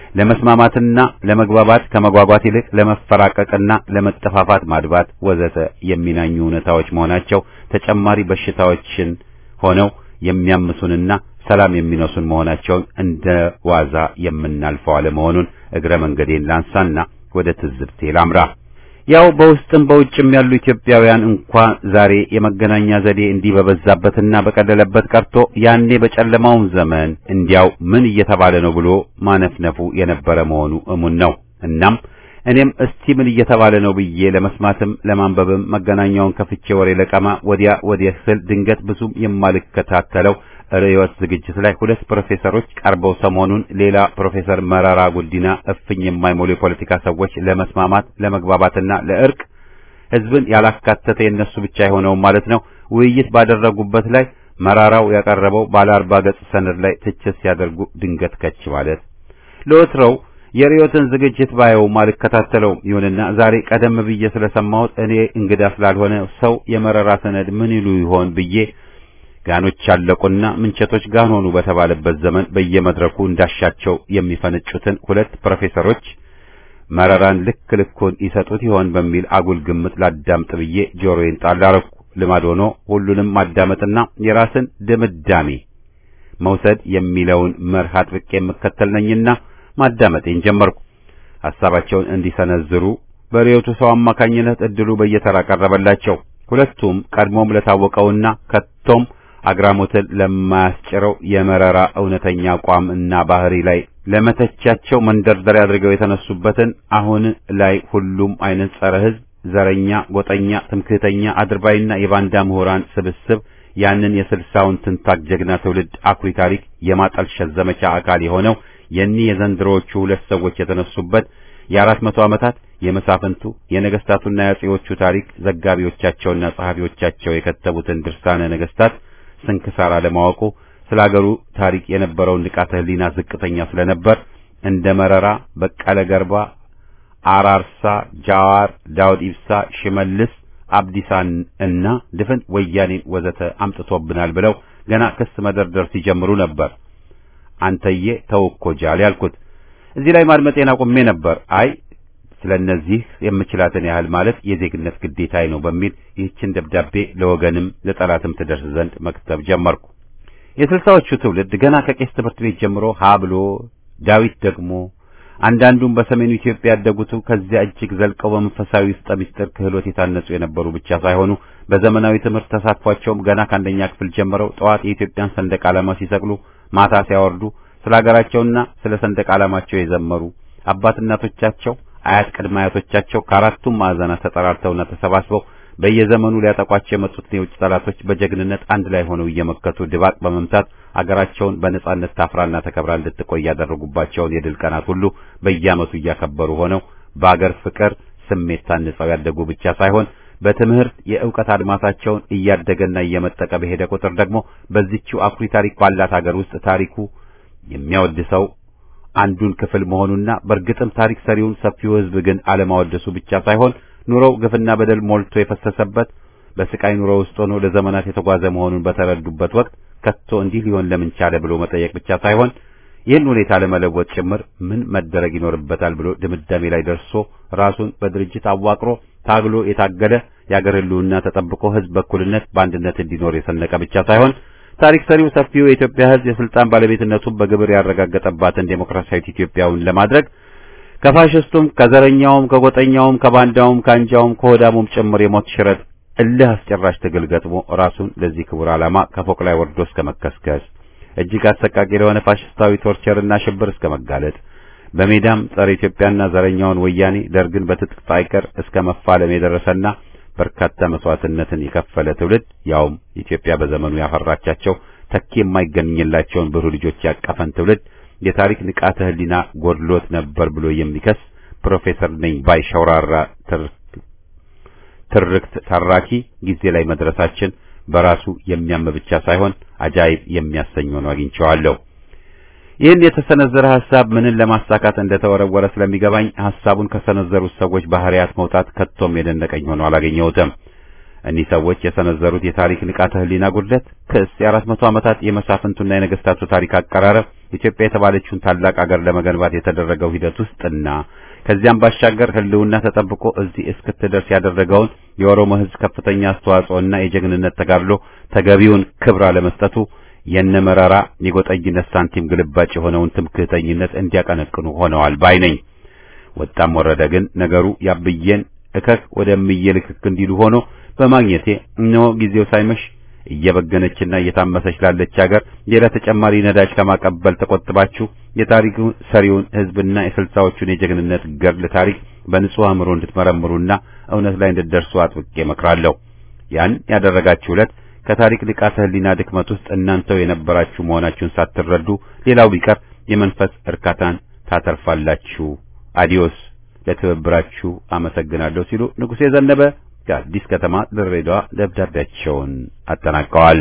Speaker 1: ለመስማማትና ለመግባባት ከመጓጓት ይልቅ ለመፈራቀቅና ለመጠፋፋት ማድባት ወዘተ የሚናኙ እውነታዎች መሆናቸው ተጨማሪ በሽታዎችን ሆነው የሚያምሱንና ሰላም የሚነሱን መሆናቸውን እንደ ዋዛ የምናልፈው አለመሆኑን እግረ መንገዴን ላንሳና ወደ ትዝብቴ ላምራ። ያው በውስጥም በውጭም ያሉ ኢትዮጵያውያን እንኳ ዛሬ የመገናኛ ዘዴ እንዲህ በበዛበትና በቀለለበት ቀርቶ ያኔ በጨለማውም ዘመን እንዲያው ምን እየተባለ ነው ብሎ ማነፍነፉ የነበረ መሆኑ እሙን ነው። እናም እኔም እስቲ ምን እየተባለ ነው ብዬ ለመስማትም ለማንበብም መገናኛውን ከፍቼ ወሬ ለቀማ ወዲያ ወዲያ ስል ድንገት ብዙም የማልከታተለው ርዕዮት ዝግጅት ላይ ሁለት ፕሮፌሰሮች ቀርበው ሰሞኑን ሌላ ፕሮፌሰር መረራ ጉዲና እፍኝ የማይሞሉ የፖለቲካ ሰዎች ለመስማማት ለመግባባትና ለእርቅ ሕዝብን ያላካተተ የነሱ ብቻ የሆነው ማለት ነው ውይይት ባደረጉበት ላይ መራራው ያቀረበው ባለ አርባ ገጽ ሰነድ ላይ ትችት ሲያደርጉ ድንገት ከች ማለት ለወትሮው የርዕዮትን ዝግጅት ባየው አልከታተለውም። ይሁንና ዛሬ ቀደም ብዬ ስለሰማሁት እኔ እንግዳ ስላልሆነ ሰው የመረራ ሰነድ ምን ይሉ ይሆን ብዬ ጋኖች ያለቁና ምንቸቶች ጋን ሆኑ በተባለበት ዘመን በየመድረኩ እንዳሻቸው የሚፈነጩትን ሁለት ፕሮፌሰሮች መረራን ልክ ልኩን ይሰጡት ይሆን በሚል አጉል ግምት ላዳምጥ ብዬ ጆሮዬን ጣል አደረኩ። ልማድ ሆኖ ሁሉንም ማዳመጥና የራስን ድምዳሜ መውሰድ የሚለውን መርህ አጥብቄ የምከተል ነኝና ማዳመጤን ጀመርኩ። ሐሳባቸውን እንዲሰነዝሩ በርዕዮቱ ሰው አማካኝነት እድሉ በየተራ ቀረበላቸው። ሁለቱም ቀድሞም ለታወቀውና ከቶም አግራሞትን ለማያስጭረው የመረራ እውነተኛ አቋም እና ባህሪ ላይ ለመተቻቸው መንደርደሪያ አድርገው የተነሱበትን አሁን ላይ ሁሉም አይነት ጸረ ሕዝብ፣ ዘረኛ፣ ጎጠኛ፣ ትምክህተኛ፣ አድርባይና የባንዳ ምሁራን ስብስብ ያንን የስልሳውን ትንታግ ጀግና ትውልድ አኩሪ ታሪክ የማጠልሸት ዘመቻ አካል የሆነው የኒህ የዘንድሮዎቹ ሁለት ሰዎች የተነሱበት የአራት መቶ ዓመታት የመሳፍንቱ የነገስታቱና የአጼዎቹ ታሪክ ዘጋቢዎቻቸውና ጸሐፊዎቻቸው የከተቡትን ድርሳነ ነገስታት ስንክሳር አለማወቁ ስለ አገሩ ታሪክ የነበረውን ንቃተ ህሊና ዝቅተኛ ስለነበር እንደ መረራ፣ በቀለ ገርባ፣ አራርሳ፣ ጃዋር፣ ዳውድ ኢብሳ፣ ሽመልስ አብዲሳን እና ድፍን ወያኔን ወዘተ አምጥቶብናል ብለው ገና ክስ መደርደር ሲጀምሩ ነበር አንተዬ ተውኮ ጃል ያልኩት። እዚህ ላይ ማድመጤን አቁሜ ነበር። አይ ስለነዚህ የምችላትን ያህል ማለት የዜግነት ግዴታዬ ነው በሚል ይህችን ደብዳቤ ለወገንም ለጠላትም ትደርስ ዘንድ መክተብ ጀመርኩ። የስልሳዎቹ ትውልድ ገና ከቄስ ትምህርት ቤት ጀምሮ ሀ ብሎ ዳዊት ደግሞ አንዳንዱም በሰሜኑ ኢትዮጵያ ያደጉቱ ከዚያ እጅግ ዘልቀው በመንፈሳዊ ውስጠ ምስጢር ክህሎት የታነጹ የነበሩ ብቻ ሳይሆኑ በዘመናዊ ትምህርት ተሳትፏቸውም ገና ከአንደኛ ክፍል ጀምረው ጠዋት የኢትዮጵያን ሰንደቅ ዓላማ ሲሰቅሉ ማታ ሲያወርዱ ስለ ሀገራቸውና ስለ ሰንደቅ ዓላማቸው የዘመሩ አባት እናቶቻቸው፣ አያት ቅድመ አያቶቻቸው ከአራቱም ማዕዘናት ተጠራርተውና ተሰባስበው በየዘመኑ ሊያጠቋቸው የመጡትን የውጭ ጠላቶች በጀግንነት አንድ ላይ ሆነው እየመከቱ ድባቅ በመምታት አገራቸውን በነጻነት ታፍራና ተከብራ እንድትቆይ ያደረጉባቸውን የድል ቀናት ሁሉ በየዓመቱ እያከበሩ ሆነው በአገር ፍቅር ስሜት ታንጸው ያደጉ ብቻ ሳይሆን በትምህርት የእውቀት አድማሳቸውን እያደገና እየመጠቀ በሄደ ቁጥር ደግሞ በዚችው አኩሪ ታሪክ ባላት ሀገር ውስጥ ታሪኩ የሚያወድሰው አንዱን ክፍል መሆኑና በእርግጥም ታሪክ ሰሪውን ሰፊው ሕዝብ ግን አለማወደሱ ብቻ ሳይሆን ኑሮው ግፍና በደል ሞልቶ የፈሰሰበት በስቃይ ኑሮ ውስጥ ሆኖ ለዘመናት የተጓዘ መሆኑን በተረዱበት ወቅት ከቶ እንዲህ ሊሆን ለምን ቻለ ብሎ መጠየቅ ብቻ ሳይሆን ይህን ሁኔታ ለመለወጥ ጭምር ምን መደረግ ይኖርበታል ብሎ ድምዳሜ ላይ ደርሶ ራሱን በድርጅት አዋቅሮ ታግሎ የታገለ የአገር ሕልውና ተጠብቆ ሕዝብ በእኩልነት በአንድነት እንዲኖር የሰነቀ ብቻ ሳይሆን ታሪክ ሰሪው ሰፊው የኢትዮጵያ ሕዝብ የስልጣን ባለቤትነቱን በግብር ያረጋገጠባትን ዴሞክራሲያዊት ኢትዮጵያውን ለማድረግ ከፋሽስቱም ከዘረኛውም ከጎጠኛውም ከባንዳውም ከአንጃውም ከሆዳሙም ጭምር የሞት ሽረት እልህ አስጨራሽ ትግል ገጥሞ ራሱን ለዚህ ክቡር ዓላማ ከፎቅ ላይ ወርዶ እስከ መከስከስ እጅግ አሰቃቂ ለሆነ ፋሽስታዊ ቶርቸርና ሽብር እስከ መጋለጥ በሜዳም ጸረ ኢትዮጵያና ዘረኛውን ወያኔ ደርግን በትጥቅ ሳይቀር እስከ መፋለም የደረሰና በርካታ መስዋዕትነትን የከፈለ ትውልድ ያውም ኢትዮጵያ በዘመኑ ያፈራቻቸው ተኪ የማይገኝላቸውን ብሩህ ልጆች ያቀፈን ትውልድ የታሪክ ንቃተ ህሊና ጎድሎት ነበር ብሎ የሚከስ ፕሮፌሰር ነኝ ባይ ሸውራራ ትርክት ተራኪ ጊዜ ላይ መድረሳችን በራሱ የሚያም ብቻ ሳይሆን አጃይብ የሚያሰኝ ሆኖ አግኝቼዋለሁ። ይህን የተሰነዘረ ሐሳብ ምንን ለማሳካት እንደተወረወረ ስለሚገባኝ ሐሳቡን ከሰነዘሩት ሰዎች ባህሪያት መውጣት ከቶም የደነቀኝ ሆኖ አላገኘሁትም። እኒህ ሰዎች የሰነዘሩት የታሪክ ንቃተ ህሊና ጉድለት ክስ የአራት መቶ ዓመታት የመሳፍንቱና የነገስታቱ ታሪክ አቀራረብ ኢትዮጵያ የተባለችውን ታላቅ አገር ለመገንባት የተደረገው ሂደት ውስጥና ከዚያም ባሻገር ህልውና ተጠብቆ እዚህ እስክትደርስ ያደረገውን የኦሮሞ ህዝብ ከፍተኛ አስተዋጽኦና የጀግንነት ተጋድሎ ተገቢውን ክብር አለመስጠቱ የነመረራ የጎጠኝነት ሳንቲም ግልባጭ የሆነውን ትምክህተኝነት እንዲያቀነቅኑ ሆነዋል ባይ ነኝ። ወጣም ወረደ ግን ነገሩ ያብዬን እከክ ወደምዬ ልክክ እንዲሉ ሆኖ በማግኘቴ እነሆ ጊዜው ሳይመሽ እየበገነችና እየታመሰች ላለች ሀገር ሌላ ተጨማሪ ነዳጅ ከማቀበል ተቆጥባችሁ የታሪኩ ሰሪውን ሕዝብና የስልሳዎቹን የጀግንነት ገድል ታሪክ በንጹህ አእምሮ እንድትመረምሩና እውነት ላይ እንድትደርሱ አጥብቄ እመክራለሁ። ያን ያደረጋችሁ ዕለት ከታሪክ ንቃተ ሕሊና ድክመት ውስጥ እናንተው የነበራችሁ መሆናችሁን ሳትረዱ ሌላው ቢቀር የመንፈስ እርካታን ታተርፋላችሁ። አዲዮስ። ለትብብራችሁ አመሰግናለሁ ሲሉ ንጉሴ ዘነበ ከአዲስ ከተማ ድሬዳዋ ደብዳቤያቸውን አጠናቀዋል።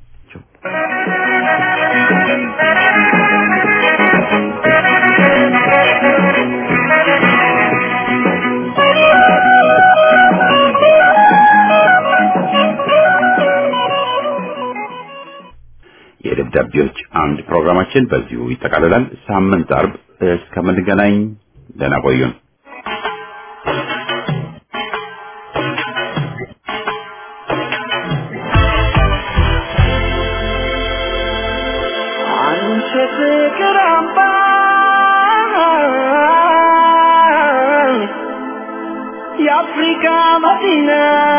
Speaker 1: የደብዳቤዎች አምድ ፕሮግራማችን በዚሁ ይጠቃልላል። ሳምንት አርብ እስከምንገናኝ ደህና ቆዩን።
Speaker 2: አንቺ ፍቅር አምባ የአፍሪካ መዲና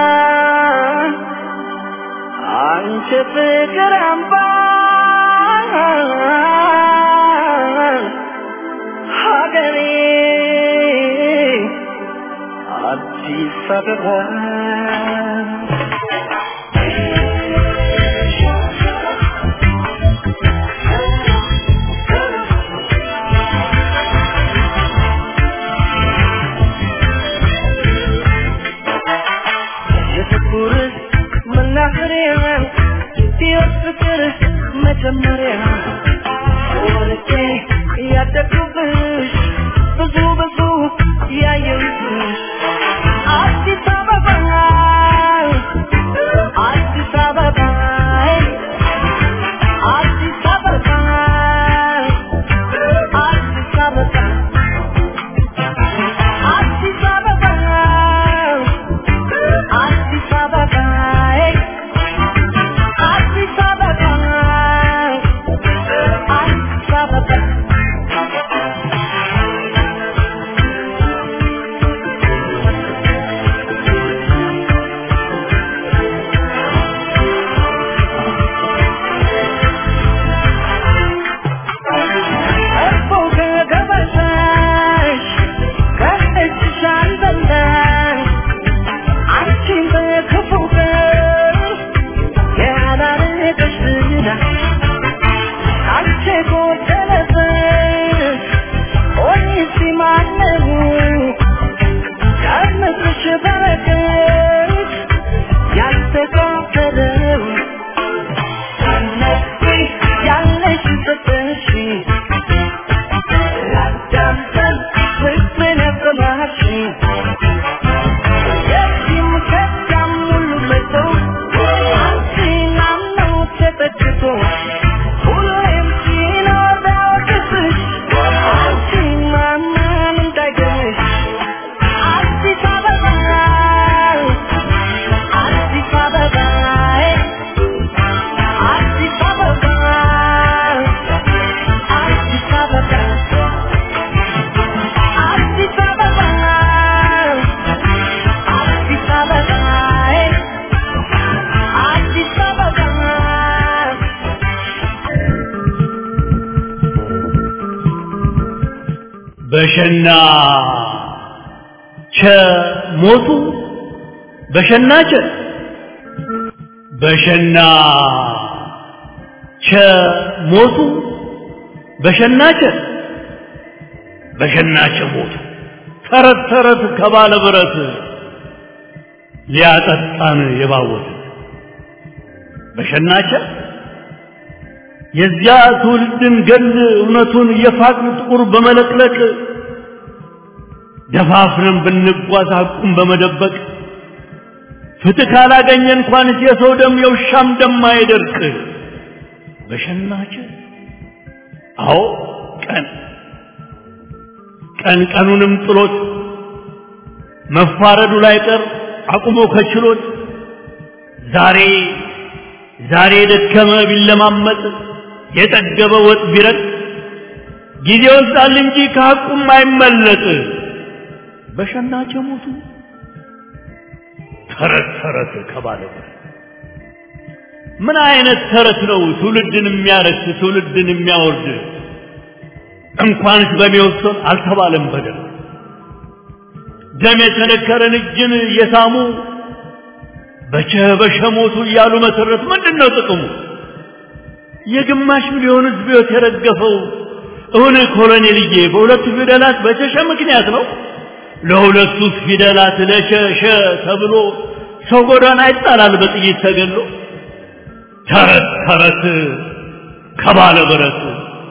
Speaker 2: አንቺ ፍቅር አምባ ሀገሬ አዲስ አበባ የፍቅር መናኸሪያ ሕይወት ፍቅር መጀመሪያ ወርቄ ያደግኩብሽ ብዙ ብዙ ያየሁብሽ አዲስ አበባ አዲስ አበባ አዲስ አበባ አዲስ አበባ አዲስ አበባ አዲስ አበባ አዲስ አበባ አዲስ አበባ እኮ ከገበታሽ ከእጅሽ አልበላሽ አንቺን በክፉ ቀን ያላረገሽ ዝና አንቺ ጎደለብሽ ሆኒስ ማነው ከምድርሽ በረከት ያልተካፈለው እነሱ ያለሽ ሰጠሽ ላዳምጠን ፍቅርን ያሰማሽኝ የዚህም ከዚያም ሁሉ መጥቶ አንቺን አምነው ተጠግቶ ሁሌም ሲኖር ቢያወቅስሽ አንቺን ማመን እንዳይገርምሽ አዲስ አበባ አዲስ አበባ አዲስ አበባ አዲስ አበባ አዲስ አበባ አዲስ አበባ አዲስ አበባ
Speaker 5: በሸና ቸ ሞቱ በሸና ቸ በሸና ቸ ሞቱ በሸና ቸ በሸና ቸ ሞቱ ተረት ተረት ከባለ ብረት ሊያጠጣን የባወት በሸናቸ የዚያ ትውልድን ገል እውነቱን የፋቅን ጥቁር በመለቅለቅ ደፋፍረን ብንጓዝ ሐቁን በመደበቅ ፍትህ ካላገኘ እንኳንስ የሰው ደም የውሻም ደም አይደርቅ በሸናቸ አዎ ቀን ቀን ቀኑንም ጥሎት መፋረዱ ላይ ቀር አቁሞ ከችሎት ዛሬ ዛሬ የደከመ ቢለማመጥ የጠገበ ወጥ ቢረጥ ጊዜ ወስዳል እንጂ ከሐቁም አይመለጥ በሸናች ሞቱ ተረት ተረት ከባለ ምን አይነት ተረት ነው ትውልድን የሚያረክስ ትውልድን የሚያወርድ እንኳንስ በሚወሰን አልተባለም በደል ደም የተነከረን እጅን እየሳሙ በቸ በሸ ሞቱ እያሉ መሰረት ምንድን ነው ጥቅሙ የግማሽ ሚሊዮን ህዝብ ህይወት የረገፈው እውን ኮሎኔልዬ በሁለቱ ፊደላት በቸሸ ምክንያት ነው ለሁለቱ ፊደላት ለሸሸ ተብሎ ሰው ጎዳና ይጣላል በጥይት ተገሎ ተረት ተረት ከባለ ብረት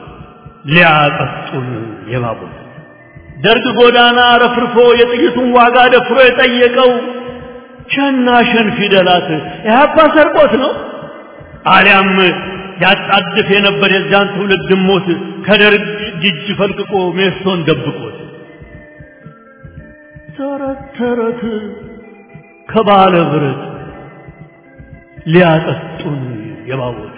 Speaker 5: ሊያጠጡን የባቡት ደርግ ጎዳና ረፍርፎ የጥይቱን ዋጋ ደፍሮ የጠየቀው ሸና ሸን ፊደላት ኢህአፓ ሰርቆት ነው አሊያም ያጣድፍ የነበር የዚያን ትውልድ ሞት ከደርግ ጅጅ ፈልቅቆ ሜሶን ደብቆት ተረት ተረት ከባለ ብረት ሊያጠጡን የባወጡት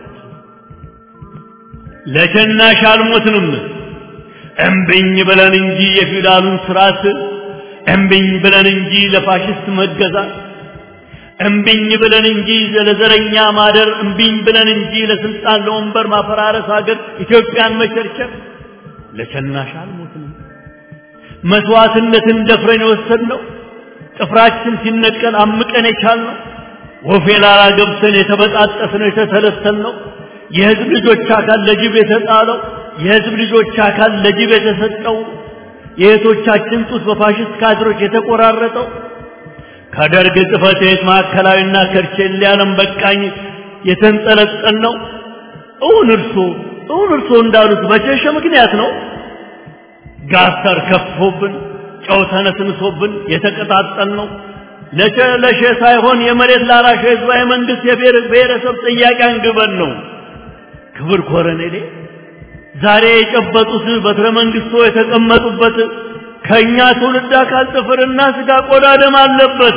Speaker 5: ለሸናሽ አልሞትንም እምብኝ ብለን እንጂ የፊውዳሉን ስርዓት እምብኝ ብለን እንጂ ለፋሽስት መገዛት እምብኝ ብለን እንጂ ለዘረኛ ማደር እምብኝ ብለን እንጂ ለስልጣን ለወንበር ማፈራረስ ሀገር ኢትዮጵያን መቸርቸር ለሸናሽ አልሞትንም መስዋዕትነትን ደፍረን የወሰድነው ጥፍራችን ሲነቀል አምቀን የቻልነው ወፌ ላላ ገብተን የተበጣጠስነው የተተለተልነው የህዝብ ልጆች አካል ለጅብ የተጣለው የህዝብ ልጆች አካል ለጅብ የተሰጠው የእህቶቻችን ጡት በፋሽስት ካድሮች የተቆራረጠው ከደርግ ጽሕፈት ቤት ማዕከላዊና ከርቼሌ ዓለም በቃኝ የተንጠለጠል ነው። እውን እርሶ እውን እርሶ እንዳሉት በቸሸ ምክንያት ነው። ጋተር ከፍቶብን ጨው ተነስንሶብን የተቀጣጠል ነው። ለሸ ለሸ ሳይሆን የመሬት ላራሽ ህዝባዊ መንግስት የብሔር ብሔረሰብ ጥያቄ አንግበን ነው። ክብር ኮረኔሌ ዛሬ የጨበጡት በትረ መንግስቶ የተቀመጡበት ከእኛ ትውልድ አካል ጥፍርና ስጋ ቆዳ ደም አለበት።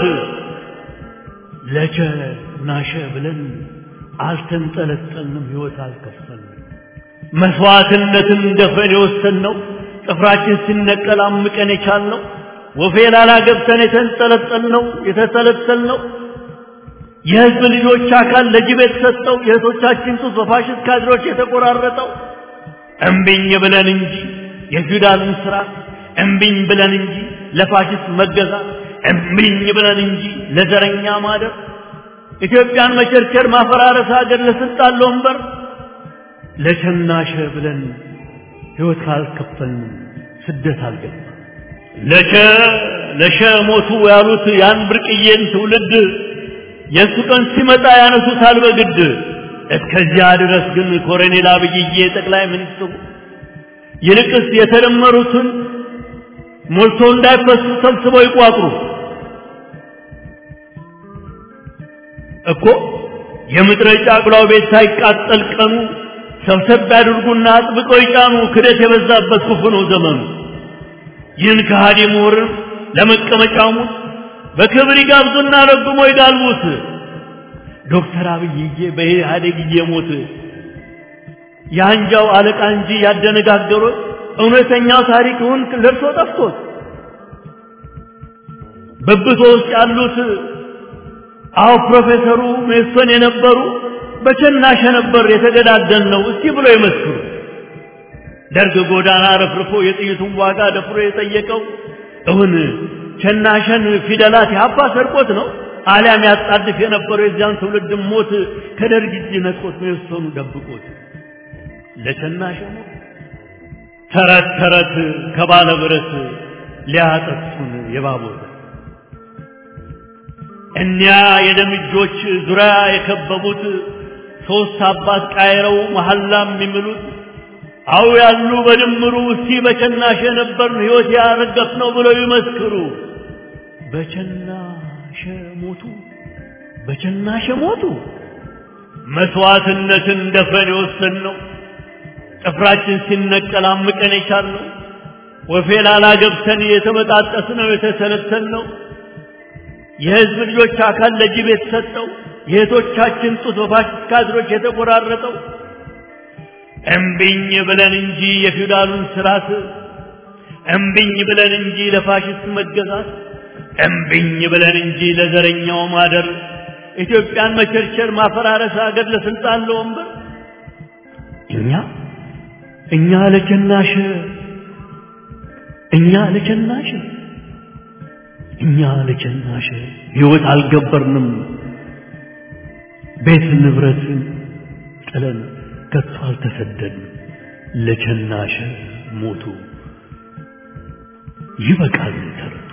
Speaker 5: ለቸ ናሸ ብለን አልተንጠለጠልንም፣ ህይወት አልከፈልንም። መስዋዕትነትን ደፍረን የወሰንነው ጥፍራችን ሲነቀል አምቀን የቻልነው ወፌ ላላ ገብተን የተንጠለጠልነው የተተለተልነው የህዝብ ልጆች አካል ለጅብ የተሰጠው የእህቶቻችን ጡት በፋሽስት ካድሮች የተቆራረጠው እምቢኝ ብለን እንጂ የፊውዳልን ስርዓት እምቢኝ ብለን እንጂ ለፋሽስት መገዛት እምቢኝ ብለን እንጂ ለዘረኛ ማደር ኢትዮጵያን መቸርቸር ማፈራረስ ሀገር ለስልጣን ለወንበር ለሸናሸ ብለን ህይወት ካልከፈልን ስደት አልገባ ለሸ ለሸ ሞቱ ያሉት ያን ብርቅዬን ትውልድ የእሱ ቀን ሲመጣ ያነሱታል በግድ እስከዚያ ድረስ ግን ኮሎኔል አብይዬ ጠቅላይ ሚኒስትሩ ይልቅስ የተደመሩትን ሞልቶ እንዳይፈሱ ሰብስበው ይቋጥሩ እኮ የምድረ ጫጉላው ቤት ሳይቃጠል ቀኑ ሰብሰብ ያድርጉና አጥብቀው ይጫኑ። ክደት የበዛበት ክፉ ነው ዘመኑ። ይህን ከሃዲ ምሁርን ለመቀመጫሙ በክብር ይጋብዙና ረግሞ ይጋልቡት። ዶክተር አብይዬ በኢህአዴግ እየሞት የአንጃው አለቃ እንጂ ያደነጋገሩት እውነተኛው ታሪክውን ለርሶ ጠፍቶት በብቶ ውስጥ ያሉት አዎ ፕሮፌሰሩ ሜሶን የነበሩ በቸናሸ ነበር የተገዳደል ነው እስቲ ብሎ ይመስክሩ። ደርግ ጎዳና ረፍርፎ የጥይቱን ዋጋ ደፍሮ የጠየቀው እውን ቸናሸን ፊደላት ያባ ሰርቆት ነው አሊያም ያጣድፍ የነበረው የዚያን ትውልድ ሞት ከደርግ እጅ ነጥቆት ሜሶኑ ደብቆት ለቸናሸ ሞት ተረት ተረት ከባለ ብረት ሊያጠጡን የባቦት እኒያ የደም እጆች ዙሪያ የከበቡት ሶስት አባት ቃይረው መሐላም የሚምሉት አው ያሉ በድምሩ እስቲ በቸናሸ ነበርን ሕይወት ያረገፍ ነው ብለው ይመስክሩ። በቸናሸ ሞቱ፣ በቸናሸ ሞቱ። መስዋዕትነትን ደፍረን የወሰን ነው ጥፍራችን ሲነቀል አምቀን የቻልነው ወፌ ላላ ገብተን የተበጣጠስ ነው የተሰለተን ነው የህዝብ ልጆች አካል ለጅብ የተሰጠው የእህቶቻችን ጡት በፋሽስት ካድሮች የተቆራረጠው እምቢኝ ብለን እንጂ የፊውዳሉን ስርዓት እምቢኝ ብለን እንጂ ለፋሽስት መገዛት እምቢኝ ብለን እንጂ ለዘረኛው ማደር ኢትዮጵያን መቸርቸር፣ ማፈራረስ፣ ሀገር ለስልጣን ለወንበር እኛ እኛ ለቸናሽ እኛ ለቸናሽ እኛ ለቸናሽ ሕይወት አልገበርንም ቤት ንብረት ጥለን ከቶ አልተሰደድን ለቸናሽ ሞቱ ይበቃል ተረት